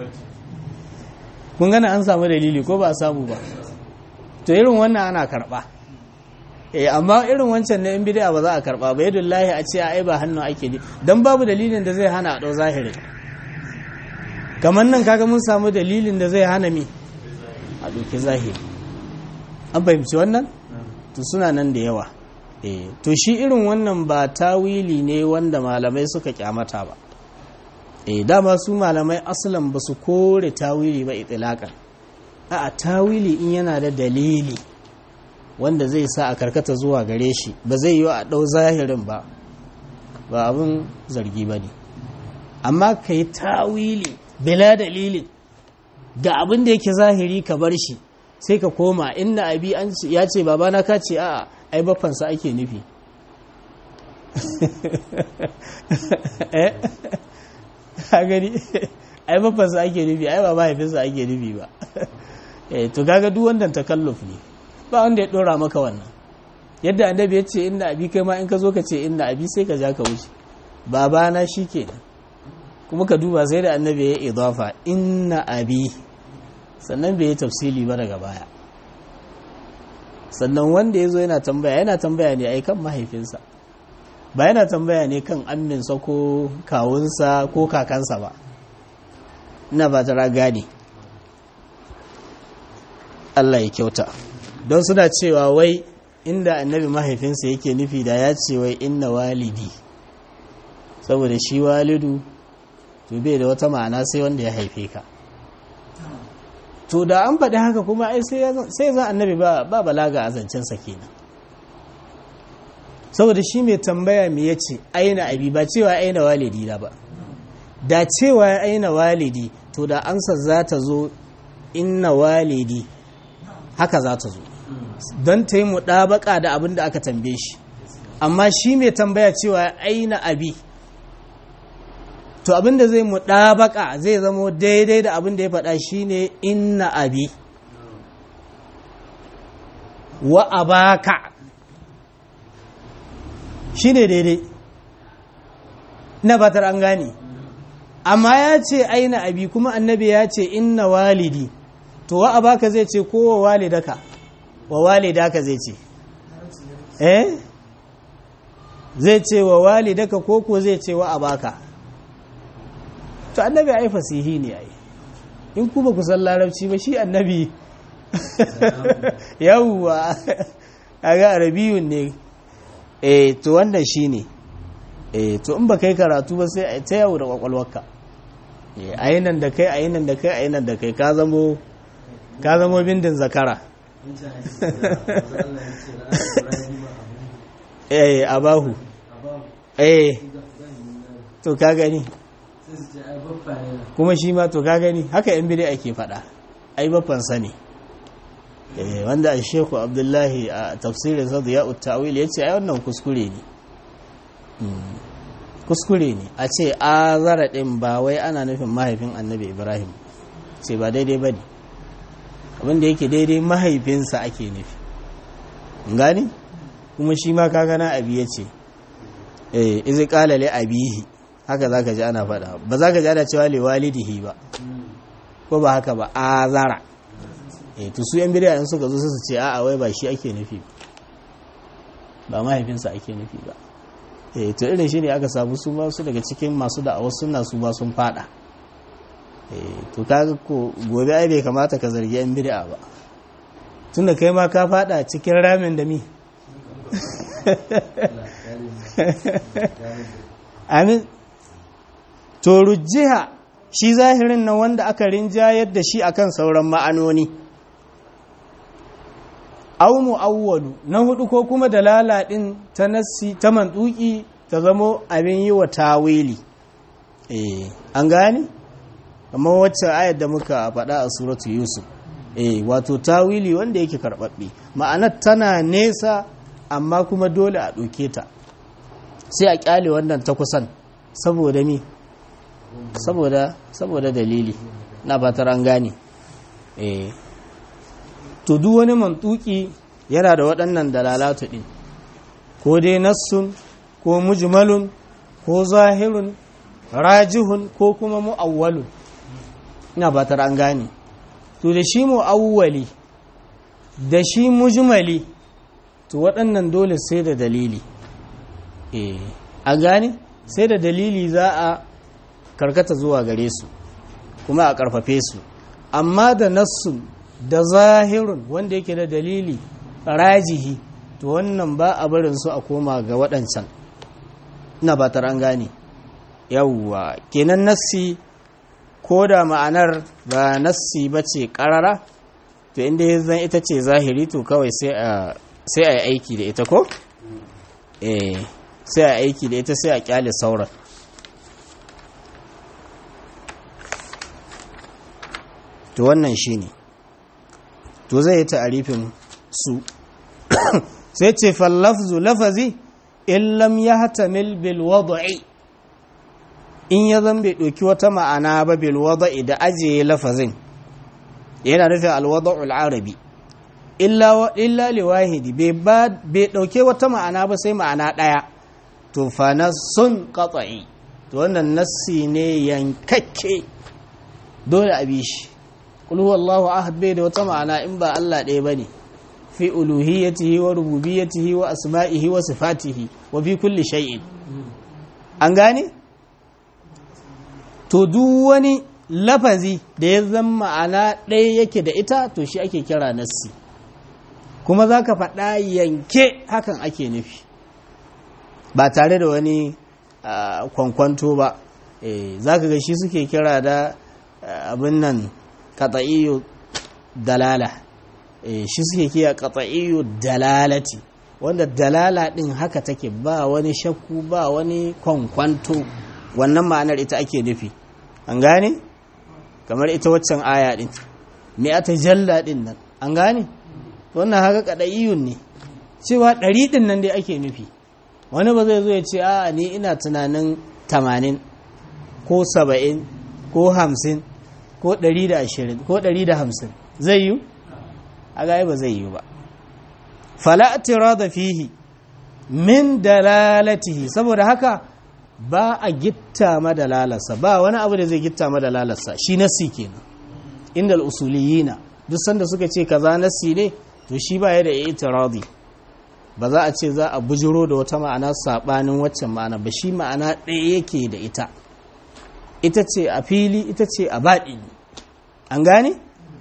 A: kun gana an samu dalili ko ba a samu ba to irin wannan ana karba eh amma irin wancan na in bid'a ba za a karba ba yadda lahi a ce ai ba hannu ake ne dan babu dalilin da zai hana a dau zahiri kamar nan kaga mun samu dalilin da zai hana mi a doki zahiri an fahimci wannan to suna nan da yawa eh to shi irin wannan ba tawili ne wanda malamai suka kyamata ba eh dama su malamai asalan ba su kore tawili ba itilakan a tawili in yana da dalili wanda zai sa a karkata zuwa gare shi ba zai yi a ɗau zahirin ba ba abin zargi ba ne amma ka yi tawili bila dalilin ga abin da yake zahiri ka bar shi sai ka koma inda abi an ya ce babana ka ce a ai baffansa ake nufi a gani ai baffansa ake nufi ai ba mahaifinsa ake nufi ba to kaga duk wannan takalluf ne ba wanda ya dora maka wannan yadda annabi ya ce inna abi kai ma in ka zo ka ce inna abi sai ka ja ka wuce babana shi kenan kuma ka duba sai da annabi ya idafa inna abi sannan bai yi tafsili ba daga baya sannan wanda ya zo yana tambaya yana tambaya ne ai kan mahaifinsa ba yana tambaya ne kan amminsa ko kawunsa ko kakansa ba ina ba ta gane Allah ya kyauta don suna cewa wai inda annabi mahaifinsa yake nufi da ya ce wai inna walidi saboda shi walidu to bai da wata ma'ana sai wanda ya haife ka to da an faɗi haka kuma ai sai za annabi ba balaga a zancensa kenan saboda shi mai tambaya me ya ce aina abi ba cewa aina walidi da ba da cewa aina walidi to da ansa za ta zo inna walidi haka za ta zo don ta yi muɗabaka da abin da aka tambaye shi amma shi mai tambaya cewa aina abi to abin da zai muɗabaka zai zamo daidai da abin da ya faɗa shine inna abi wa abaka shine daidai na batar an gane amma ya ce aina abi kuma annabi ya ce inna walidi to wa abaka zai ce ko wa walidaka wa walidaka zai ce eh zai ce wa walidaka ko ko zai ce wa abaka to annabi ai fasihi ne ai in ku ba ku san larabci ba shi annabi yawwa kaga arabiyun ne eh to wannan shine eh to in ba kai karatu ba sai ai ta yawo da kwakwalwarka eh ayinan da kai ayinan da kai ayinan da kai ka zamo ka zamo bindin zakara eh abahu eh to ka gani kuma shi ma to ka gani haka yan bire ake faɗa ai baffansa ne wanda a sheku abdullahi a tafsirin sa da ya'ut ta'wil ya ce ai wannan kuskure ne kuskure ne a ce azara ɗin ba wai ana nufin mahaifin annabi ibrahim ce ba daidai ba ne abinda yake daidai mahaifinsa ake nufi gani kuma shi ma kagana abi ya ce eh izi kalale abihi haka za ka ji ana faɗa ba za ka ji ana cewa liwalidihi ba ko ba haka ba azara eh to su yan bidiya in suka zo su ce a'a wai ba shi ake nufi ba mahaifinsa ake nufi ba eh to irin shi ne aka samu su ma su daga cikin masu da wasu suna su ba sun fada eh to kaga ko gobe ai bai kamata ka zargi yan bid'a ba tunda kai ma ka fada cikin ramin da mi amin to rujjiha shi zahirin nan wanda aka rinjayar da shi akan sauran ma'anoni aw mu'awwalu na hudu ko kuma dalala din ta nassi ta mantuki ta zamo abin yi wa tawili eh an gane amma wacce ayar da muka faɗa a suratu yusuf eh wato tawili wanda yake karɓaɓɓe ma'anar tana nesa amma kuma dole a ɗauke ta sai a ƙyale wannan ta kusan saboda mi saboda saboda dalili na fatar an gane eh to duk wani mantuki yana da waɗannan dalalatu ɗin ko dai nassun ko mujmalun ko zahirun rajihun ko kuma mu'awwalun ina fatar an gane to da shi mu'awwali da shi mujmali to waɗannan dole sai da dalili eh an gane sai da dalili za a karkata zuwa gare su kuma a ƙarfafe su amma da nassun da zahirun wanda yake da dalili rajihi to wannan ba a barin su a koma ga waɗancan ina ba an gane yawwa kenan nassi ko da ma'anar ba nassi ba ce ƙarara to inda ya zan ita ce zahiri to kawai sai a yi aiki da ita ko? eh sai a aiki da ita sai a kyale sauran to wannan shi ne to zai yi ta'arifin su sai ce fallafzu lafazi in lam ya hatamil bil wada'i in ya zan bai ɗauki wata ma'ana ba bil wada'i da ajiye lafazin yana nufin alwada'ul arabi illa liwahidi bai ɗauke wata ma'ana ba sai ma'ana ɗaya to fa sun qat'i to wannan nassi ne yankakke dole a bi shi qul huwallahu ahad bai da wata ma'ana in ba Allah ɗaya bane fi uluhiyyatihi wa rububiyyatihi wa asma'ihi wa sifatihi wa fi kulli shay'in an gane to duk wani lafazi da ya zama ma'ana ɗaya yake da ita to shi ake kira nassi kuma za ka faɗa yanke hakan ake nufi ba tare da wani kwankwanto ba za ka ga shi suke kira da abin nan katsa'iyo dalala shi suke kira katsa'iyo dalalati wanda dalala ɗin haka take ba wani shakku ba wani kwankwanto wannan ma'anar ita ake nufi an gane kamar ita waccan aya ɗin me ata jalla ɗin nan an gane wannan haka kaɗa'iyun ne cewa ɗari ɗin nan dai ake nufi wani ba zai zo ya ce a ni ina tunanin tamanin ko saba'in ko hamsin ko ɗari da ashirin ko ɗari da hamsin zai yi a gaya ba zai yi ba fala'atira da fihi min dalalatihi saboda haka ba a gitta madalalarsa ba wani abu da zai gitta madalalarsa shi nasi kenan inda al'usuliyina duk sanda suka ce kaza nasi ne to shi ba ya da itiradi ba za a ce za a bujiro da wata ma'ana sabanin waccan ma'ana ba shi ma'ana ɗaya yake da ita ita ce a fili ita ce a baɗi an gane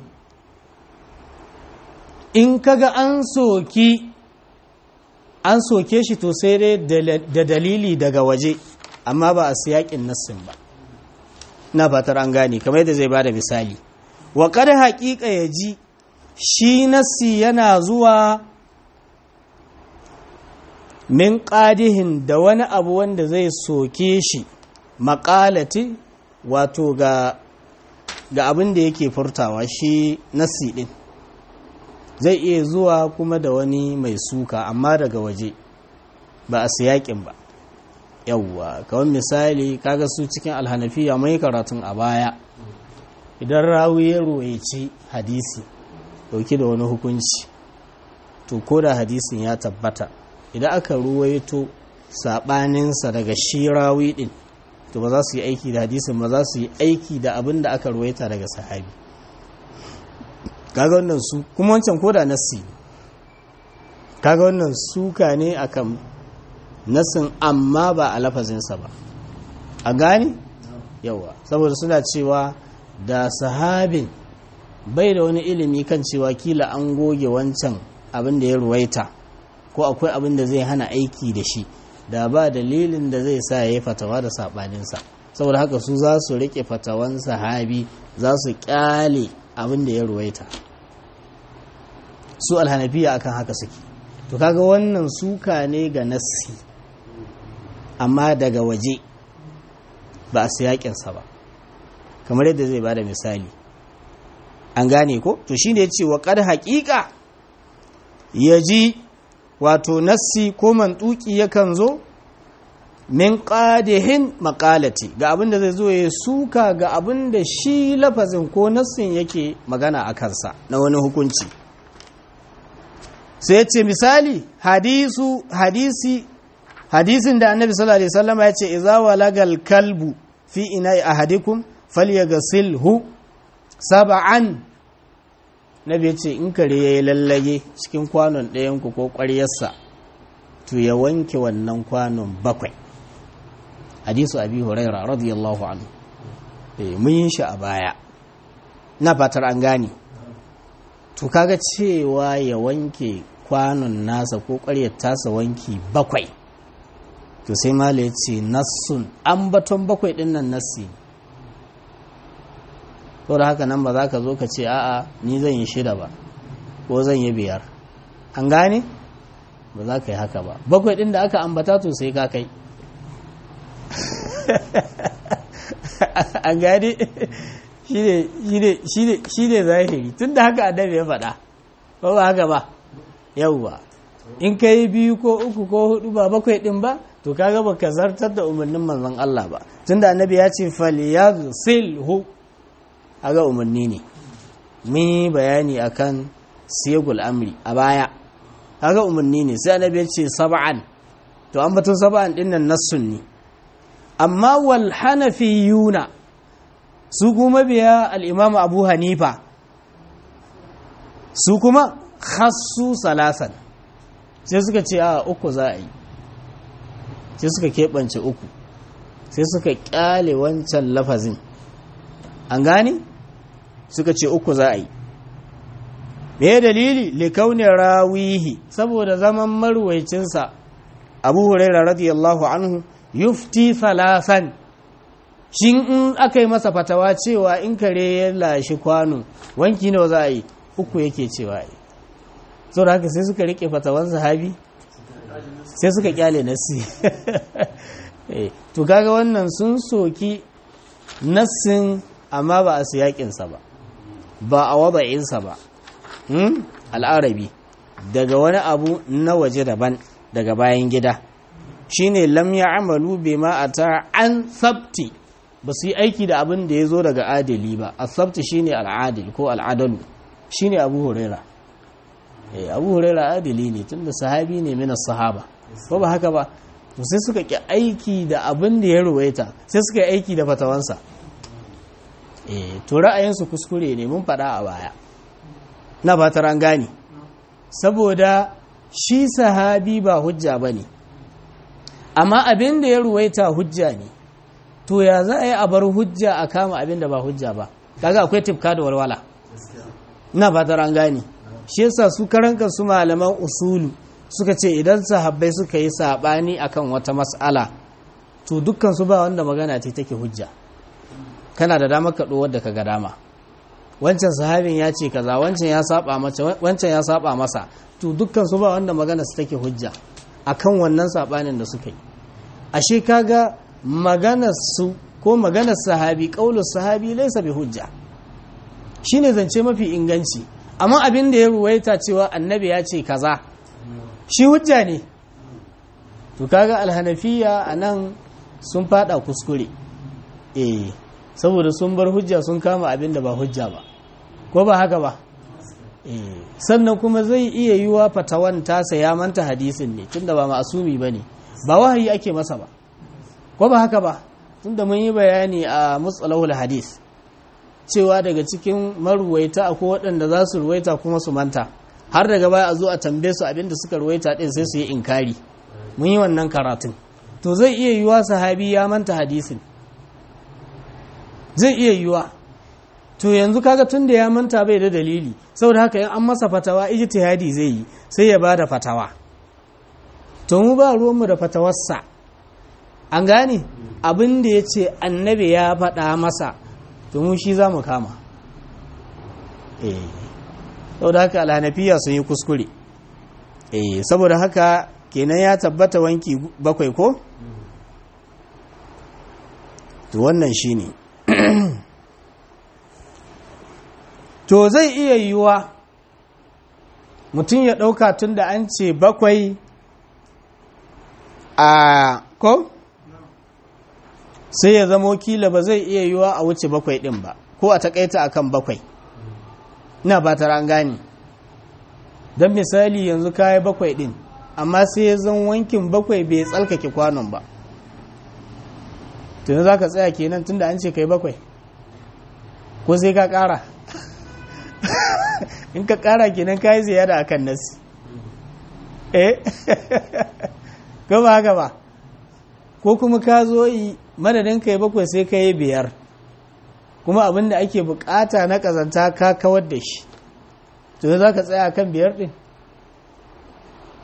A: in kaga an soki an soke shi to sai dai da dalili daga waje amma ba a siyakin nassin ba na fatar an gane kamar yadda zai ba da misali wa kada haƙiƙa ya ji shi nassi yana zuwa min ƙadihin da wani abu wanda zai soke shi maƙalati wato ga ga abin da yake furtawa shi nassi ɗin zai iya zuwa kuma da wani mai suka amma daga waje ba a siyakin ba yawwa kawai misali kaga su cikin alhanafiya mai karatun a baya idan rawi ya royaci hadisi dauke da wani hukunci to ko da hadisin ya tabbata idan aka ruwaito sabaninsa daga shi rawi din to ba za su yi aiki da hadisin ba za su yi aiki da abin da aka ruwaita daga sahabi kaga wannan su kuma wancan ko da nassi kaga wannan suka ne akan nassin amma ba a lafazinsa ba a gane yawa saboda suna cewa da sahabin bai da wani ilimi kan cewa kila an goge wancan abin da ya ruwaita ko akwai abin da zai hana aiki da shi da ba dalilin da zai sa ya yi fatawa da saɓaninsa saboda haka su za su riƙe fatawan sahabi za su ƙyale abin da ya ruwaita su alhanafiya akan haka suke to kaga wannan suka ne ga nassi amma daga waje ba a siyakinsa ba kamar yadda zai bada misali an gane ko to shine yace wa qad haqiqa yaji wato nassi ko mantuki yakan zo min qadihin maqalati ga abinda zai zo ya suka ga abinda shi lafazin ko nassin yake magana a kansa na wani hukunci sai yace misali hadisu hadisi hadisin da annabi sallallahu alaihi wasallam ya ce idza walagal kalbu fi ina'i ahadikum falyaghsilhu sab'an nabi ya ce in kare yayi lallage cikin kwanon ɗayan ku ko ƙwaryarsa to ya wanke wannan kwanon bakwai hadisu abi huraira radiyallahu anhu eh mun yi shi a baya na fatar an gane to kaga cewa ya wanke kwanon nasa ko ƙwaryar tasa wanki bakwai to sai mala ya ce nassun ambaton bakwai ɗin nan nassi to da haka nan ba za ka zo ka ce a'a ni zan yi shida ba ko zan yi biyar an gane ba za ka yi haka ba bakwai ɗin da aka ambata to sai ka kai an gane shi ne zahiri tun da haka annabi ya faɗa ba ba haka ba yauwa in ka yi biyu ko uku ko hudu ba bakwai ɗin ba to kaga baka zartar da umarnin manzon Allah ba tun da annabi ya ce falyaghsilhu aga umarni ne mun yi bayani akan siyagul amri a baya kaga umarni ne sai annabi ya ce sab'an to an batun sab'an din nan nassun ne amma wal hanafiyuna su kuma biya al-imam abu hanifa su kuma khassu salasan sai suka ce a uku za a yi sai suka keɓance uku sai suka ƙyale wancan lafazin an gane suka ce uku za a yi me dalili likauni rawihi saboda zaman marwaicinsa abu huraira radiyallahu anhu yufti salasan shin in aka yi masa fatawa cewa in kare ya lashi kwano wanki nawa za a yi uku yake cewa yi sau da haka sai suka rike fatawan sahabi sai suka kyale nassi to kaga wannan sun soki nassin amma ba a siyakinsa ba ba a wada'insa ba al'arabi daga wani abu na waje daban daga bayan gida shine lam ya amalu bima ata an sabti ba su yi aiki da abin da ya zo daga adali ba a sabti shine al'adil ko al'adalu shine abu huraira abu huraira adali ne tunda sahabi ne mina sahaba ko ba haka ba to sai suka ki aiki da abin da ya ruwaita sai suka yi aiki da fatawansa eh to ra'ayinsu kuskure ne mun faɗa a baya na ba ta gane saboda shi sahabi ba hujja ba ne amma abin da ya ruwaita hujja ne to ya za a yi a bar hujja a kama abin da ba hujja ba kaga akwai tifka da walwala na ba ta gane shi yasa su karanka su malaman usulu suka ce idan sahabbai suka yi sabani akan wata mas'ala to dukkan su ba wanda magana ce take hujja kana da damar ka wadda ka ga dama wancan sahabin ya ce kaza wancan ya saba masa wancan ya saba masa to dukkan su ba wanda magana su take hujja akan wannan sabanin da suka yi ashe kaga maganar su ko maganar sahabi qaulus sahabi laysa bi hujja shine zance mafi inganci amma abin da ya ruwaita cewa annabi ya ce kaza shi hujja ne to kaga alhanafiya anan sun fada kuskure eh saboda sun bar hujja sun kama abin da ba hujja ba ko ba haka ba eh sannan kuma zai iya yiwa fatawan tasa ya manta hadisin ne tunda ba ma'asumi bane ba wahayi ake masa ba ko ba haka ba tunda mun yi bayani a mutsalahul hadis cewa daga cikin maruwaita akwai waɗanda za su ruwaita kuma su manta har daga baya a zo a tambaye su abinda suka ruwaita ɗin sai su yi inkari mun yi wannan karatun to zai iya yiwa sahabi ya manta hadisin zai iya yiwa to yanzu kaga tun da ya manta bai da dalili saboda haka in an masa fatawa ijtihadi zai yi sai ya bada fatawa to mu ba ruwanmu da fatawarsa an gane abin da ya ce annabi ya faɗa masa to mu shi za mu kama eh saboda haka alhanafiya sun yi kuskure eh saboda haka kenan ya tabbata wanki bakwai ko to wannan shine to zai iya yiwuwa mutum ya ɗauka tun da an ce bakwai a ko sai ya zama kila ba zai iya yiwuwa a wuce bakwai ɗin ba ko a takaita akan bakwai ina ba ta an gane don misali yanzu kayi bakwai ɗin amma sai ya zan wankin bakwai bai tsalkake kwanon ba tuni za ka tsaya kenan tun da an ce kai bakwai ko sai ka ƙara in ka ƙara kenan ka yi ziyara a kan nasi eh ko ba haka ba ko kuma ka zo yi madadin ka yi bakwai sai ka yi biyar kuma abin da ake bukata na kazanta ka kawar da shi to za ka tsaya kan biyar din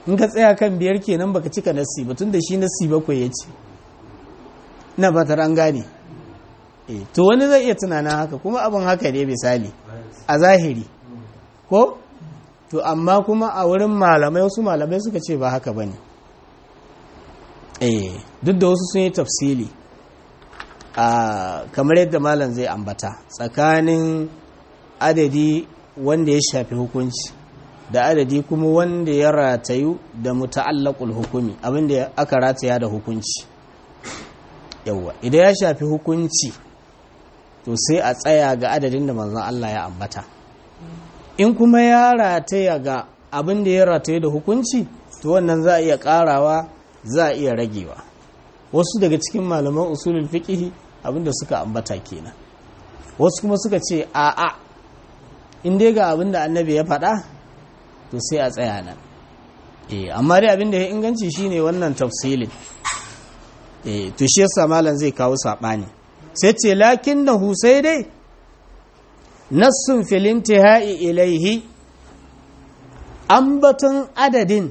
A: in ka tsaya kan biyar kenan baka cika nassi ba tun da shi nassi bakwai ya ce na fatar an gane to wani zai iya tunanin haka kuma abin haka ne misali a zahiri ko to amma kuma a wurin malamai wasu malamai suka ce ba haka ba ne duk da wasu sun yi tafsili kamar yadda malam zai ambata tsakanin adadi wanda ya shafi hukunci da adadi kuma wanda ya ratayu da muta'allaqul hukumi abinda aka rataya da hukunci yawa idan ya shafi hukunci to sai a tsaya ga adadin da manzon Allah ya ambata in kuma ya rataya ga abin da ya rataye da hukunci to wannan za a iya karawa za a iya ragewa wasu daga cikin malaman usulul fiqh abinda suka ambata kenan wasu kuma suka ce a'a in dai ga abin da annabi ya faɗa to sai a tsaya nan eh amma dai abin da ya inganci shine wannan tafsilin eh to shi yasa malam zai kawo sabani sai ce lakinnahu sai dai nassun fil intihai ilaihi ambaton adadin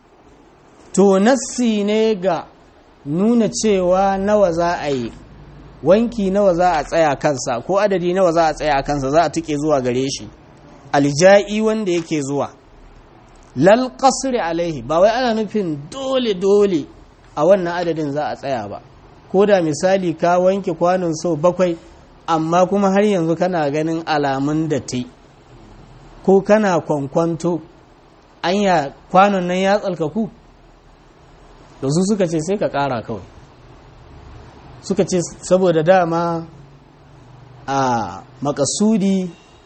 A: to nassi ne ga nuna cewa nawa za a yi wanki nawa za a tsaya kansa ko adadi nawa za a tsaya kansa za a tuke zuwa gare shi alja'i wanda yake zuwa lal qasri alaihi ba wai ana nufin dole dole a wannan adadin za a tsaya ba ko da misali ka wanke kwanon sau bakwai amma kuma har yanzu kana ganin alamun da te ko kana kwankwanto anya kwanon nan ya tsalkaku da su suka ce sai ka kara kawai suka ce saboda dama a makasudi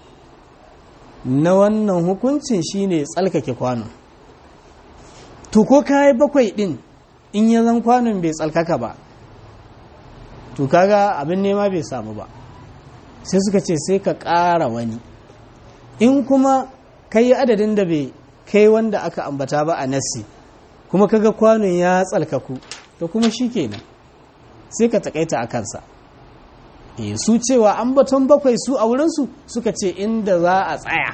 A: na wannan hukuncin shine tsalkake kwanon to ko kayi bakwai din in ya zan kwanon bai tsalkaka ba to kaga abin nema bai samu ba sai suka ce sai ka ƙara wani in kuma kai adadin da bai kai wanda aka ambata ba a nasi kuma kaga kwanon ya tsalkaku to kuma shi kenan sai ka takaita a kansa e, su cewa an baton bakwai su a wurinsu suka ce inda za a tsaya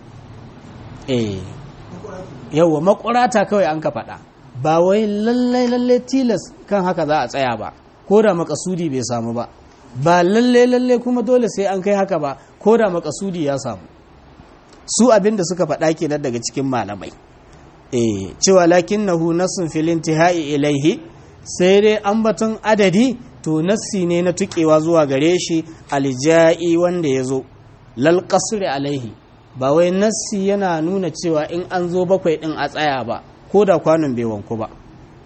A: e, yauwa makurata kawai an ka faɗa ba wai lallai lallai tilas kan haka za a tsaya ba ko da makasudi bai samu ba ba lallai lallai kuma dole sai an kai haka ba ko da makasudi ya samu su abin da suka faɗa kenan daga cikin malamai e, cewa lakinnahu nasun filin tihai ilaihi sai dai ambaton adadi to nassi ne na tukewa zuwa gare shi alja'i wanda ya zo lal qasri alaihi ba wai nassi yana nuna cewa in an zo bakwai din a tsaya ba ko da kwanon bai wanku ba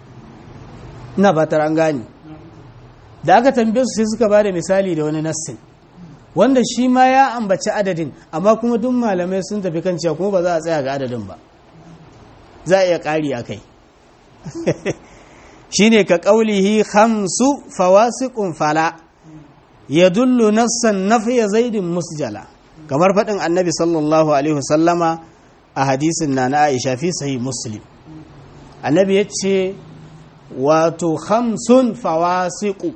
A: ina fatar an gane da aka tambaye su sai suka ba da misali da wani nassin wanda shi ma ya ambaci adadin amma kuma duk malamai sun tafi kan cewa kuma ba za a tsaya ga adadin ba za a iya ƙari a kai shine ka ƙaulihi hamsu fawasiqun fala ya dullu nassan nafiya zaidin musjala kamar faɗin annabi sallallahu alaihi wasallama a hadisin na na aisha fi sahih muslim annabi ya ce wato hamsun fawasiqu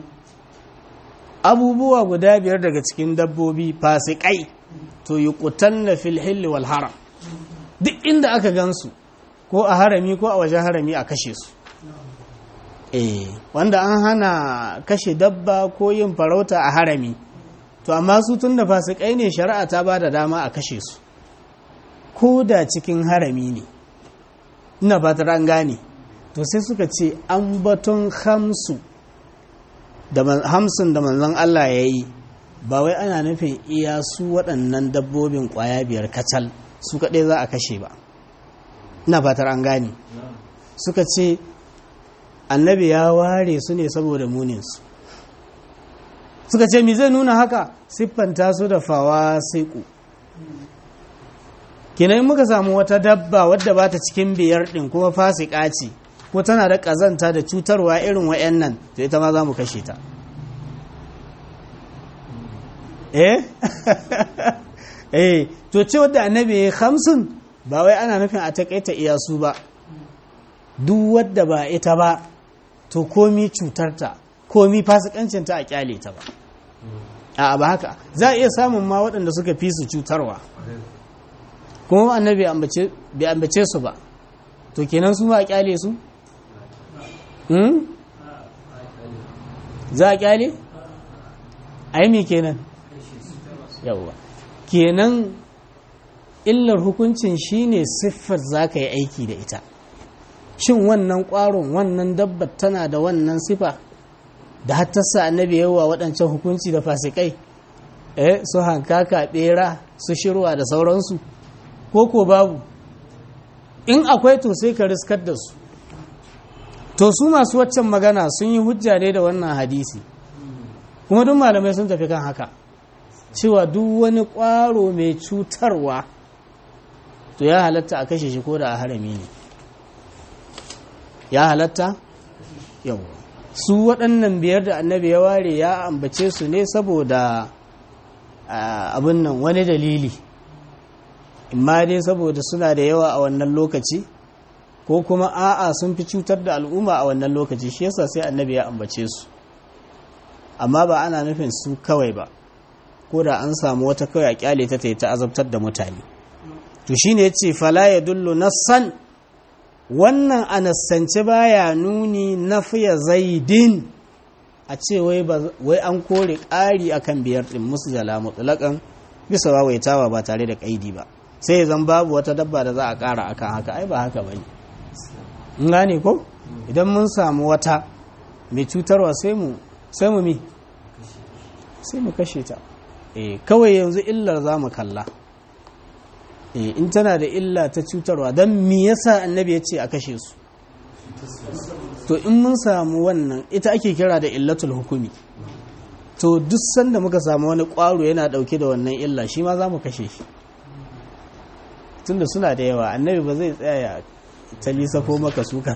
A: abubuwa guda biyar daga cikin dabbobi fasikai to yi na fil hilli wal haram duk inda aka gansu ko a harami ko a wajen harami a kashe su eh wanda an hana kashe dabba ko yin farauta a harami to amma su tun da fasikai ne shari'a ta ba da dama a kashe su ko da cikin harami ne ina fatar an gane to sai suka ce an baton hamsu da hamsin da manzon Allah ya yi ba wai ana nufin iya su waɗannan dabbobin ƙwaya biyar kacal su kaɗai za a kashe ba ina fatar an gane suka ce annabi ya ware su ne saboda muninsu suka ce mi zai nuna haka siffanta su da fawa saiku kenan muka samu wata dabba wadda ba ta cikin biyar ɗin kuma fasika ce ko tana da ƙazanta da cutarwa irin wa'annan to ita ma za mu kashe ta eh eh to ce wadda annabi ya hamsin ba wai ana nufin a takaita iyasu ba duk wadda ba ita ba to komi cutarta komi fasikancinta a kyale ta ba a ba haka za a iya samun ma waɗanda suka fi su cutarwa kuma annabi bai ambace su ba to kenan su ma a kyale su hmm? za a kyale a yi kenan yawwa kenan illar hukuncin shine siffar za ka yi aiki da ita shin wannan ƙwaron wannan dabbar tana da wannan sifa da hattasa annabi yawa waɗancan hukunci da fasikai eh su hankaka ɓera su shirwa da sauransu ko ko babu in akwai to sai ka riskar da su to su masu waccan magana sun yi hujja ne da wannan hadisi kuma duk malamai sun tafi kan haka cewa duk wani ƙwaro mai cutarwa to ya halatta a kashe shi ko da a harami ne ya halatta yau su waɗannan biyar da annabi ya ware ya ambace su ne saboda abin nan wani dalili imma dai saboda suna da yawa a wannan lokaci ko kuma a'a sun fi cutar da al'umma a wannan lokaci shi yasa sai annabi ya ambace su amma ba ana nufin su kawai ba ko da an samu wata kawai a kyale ta ta azabtar da mutane to shine yace fala yadullu nassan wannan a nassance baya nuni nafiya zaidin a ce wai an kore ƙari akan biyar ɗin musu jala mutlaƙan bisa wawaitawa ba tare da ƙaidi ba sai zan babu wata dabba da za a ƙara akan haka ai ba haka bane in gane ko idan mun samu wata mai cutarwa sai mu sai mu mi sai mu kashe ta eh kawai yanzu illar za mu kalla eh in tana da illa ta cutarwa don me yasa annabi ya ce a kashe su to in mun samu wannan ita ake kira da illatul hukumi to duk sanda muka samu wani ƙwaro yana ɗauke da wannan illa shi ma za mu kashe shi tunda suna da yawa annabi ba zai tsaya ya ta lisafo maka suka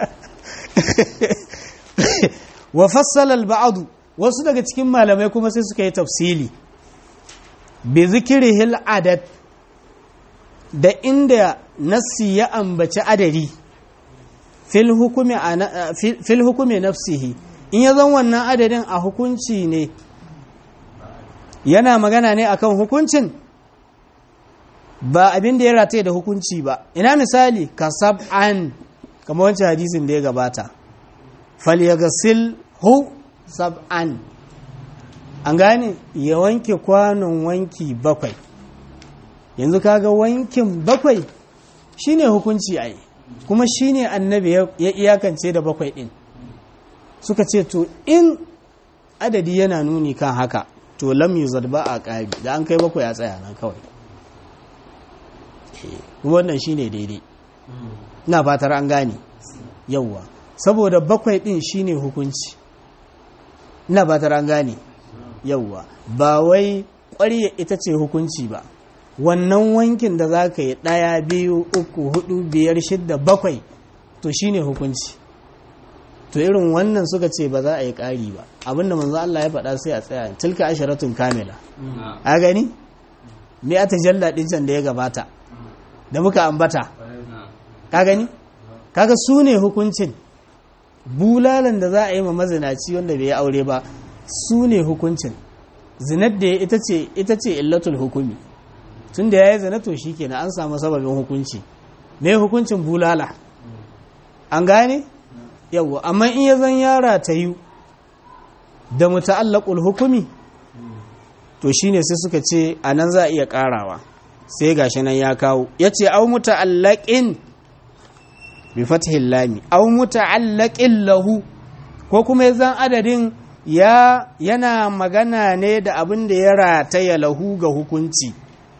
A: wa fassala al wasu daga cikin malamai kuma sai suka yi tafsili bi zikrihil adad da inda nassi ya ambaci adadi fil hukumi nafsihi in ya zan wannan adadin a hukunci ne yana magana ne akan hukuncin ba abin da ya rataye da hukunci ba ina misali ka sab'an kamar wancan hadisin da ya gabata falyagasil hu sab'an an gane ya wanke kwanon wanki bakwai yanzu kaga wankin bakwai shine hukunci ai kuma shine annabi ya iyakance da bakwai din suka ce to in adadi yana nuni kan haka to lam yuzad ba a ƙari da an kai bakwai a tsaya nan kawai wannan shine daidai ina fatar an gane yauwa saboda bakwai din shine hukunci ina fatar an gane yauwa ba wai ƙwarya ita ce hukunci ba wannan wankin da za ka yi ɗaya biyu uku hudu biyar shidda bakwai to shine hukunci to irin wannan suka ce ba za a yi ƙari ba abinda manzo Allah ya faɗa sai a tsaya tilka asharatun kamila a gani me a tajalla ɗin can da ya gabata da muka ambata ka gani kaga su ne hukuncin bulalan da za a yi ma mazinaci wanda bai yi aure ba su ne hukuncin zinar da ita ce ita ce illatul hukumi tun da ya yi zina to shi kenan an samu sababin hukunci me hukuncin bulala an gane yawwa amma in ya zan yara ta yi da muta'allaqul hukumi to shine sai suka ce anan za a iya karawa sai gashi nan ya kawo yace au muta'allaqin bi fathil lami au muta'allaqin lahu ko kuma yazan adadin ya yana magana ne da abin da ya rataya lahu ga hukunci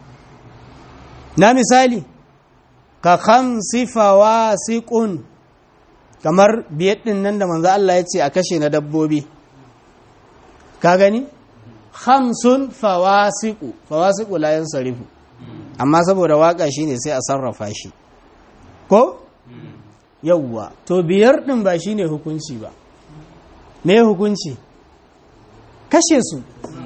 A: na misali ka khamsi fawasiqun kamar biyar din nan da manzo Allah ya ce a kashe na dabbobi ka gani khamsun fawasiqu fawasiqu la yansarifu amma saboda waka shine sai a sarrafa shi ko yawwa to biyar din ba shine hukunci ba me hukunci kashe su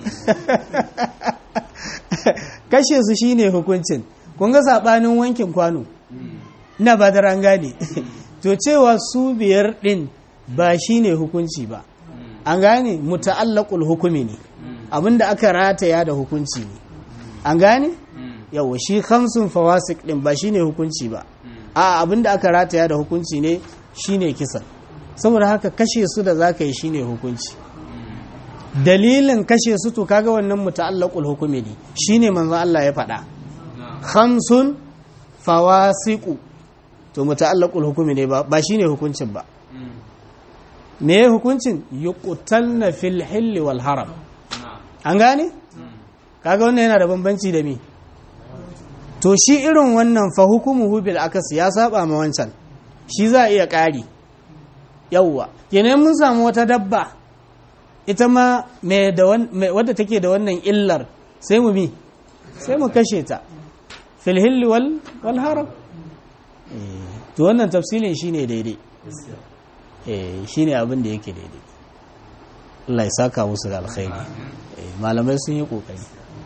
A: kashe su shine hukuncin kun ga sabanin wankin kwano ina ba da rangane to cewa su biyar din ba shine hukunci ba an gane muta'allaqul hukumi ne abinda aka rataya da hukunci ne an gane yawa shi khamsun fawasik din ba shine hukunci ba a abinda aka rataya da hukunci ne shine kisa saboda haka kashe su da zaka yi shine hukunci dalilin kashe su to kaga wannan muta'allaqul hukumi ne shine manzo Allah ya faɗa khamsun fawasiqu to muta'allaqul hukumi ne ba ba shine hukuncin ba me hukuncin yuqtalna fil hilli wal haram an gane kaga wannan yana da bambanci da me to shi irin wannan fa hukumuhu bil akas ya saba ma wancan shi za a iya ƙari yawwa kenan mun samu wata dabba ita ma wadda take da wannan illar sai mu bi sai mu kashe ta fil hilli wal wal haram to wannan tafsilin shine daidai eh shine abin da yake daidai Allah ya saka musu da alkhairi malamai sun yi kokari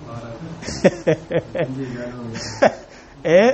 A: eh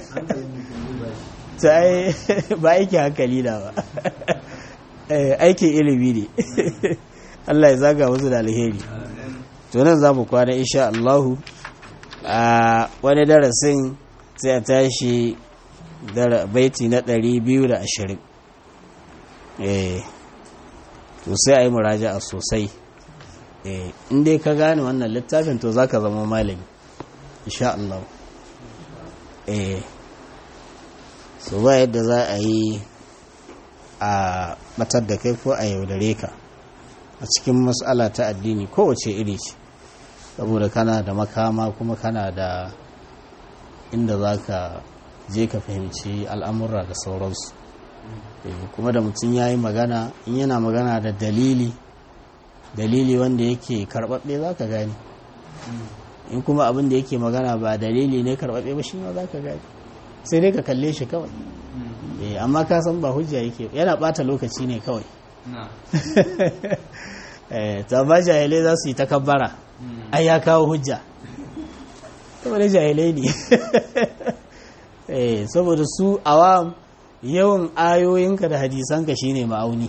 A: ta ai ba aiki hankali da ba aikin ilimi ne Allah ya zaga musu da alheri to nan za mu kwana insha Allahu a wani darasin sai a tashi baiti na 220 eh to sai a yi muraja'a sosai in dai ka gane wannan littafin to za ka zama malami insha Allah eh so ba yadda za a yi a batar da kai ko a yaudare ka a cikin matsala ta addini kowace iri ce saboda kana da makama kuma kana da inda za ka je ka fahimci al'amura da sauransu kuma da mutum ya yi magana in yana magana da dalili dalili wanda yake karɓaɓɓe za ka gani in kuma abin da yake magana ba dalili ne karɓaɓɓe ba shi ma za ka gani sai dai ka kalle shi kawai amma ka san ba hujja yake yana ɓata lokaci ne kawai ta ba jahilai za su yi takabbara ai ya kawo hujja saboda jahilai ne saboda su awam yawan ayoyinka da hadisanka shine ma'auni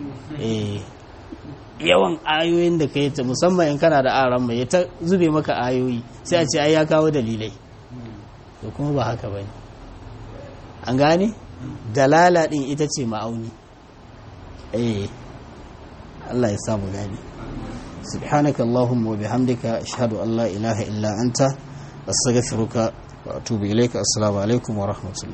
A: yawan ayoyin da ka yi ta musamman in kana da aran mai ta zube maka ayoyi sai a ce ai ya kawo dalilai to kuma ba haka bane an gane dalala din ita ce ma'auni eh Allah ya samu gane subhanaka allahumma wa bihamdika ashhadu an la ilaha illa anta astaghfiruka wa atubu ilayka assalamu alaikum wa rahmatullahi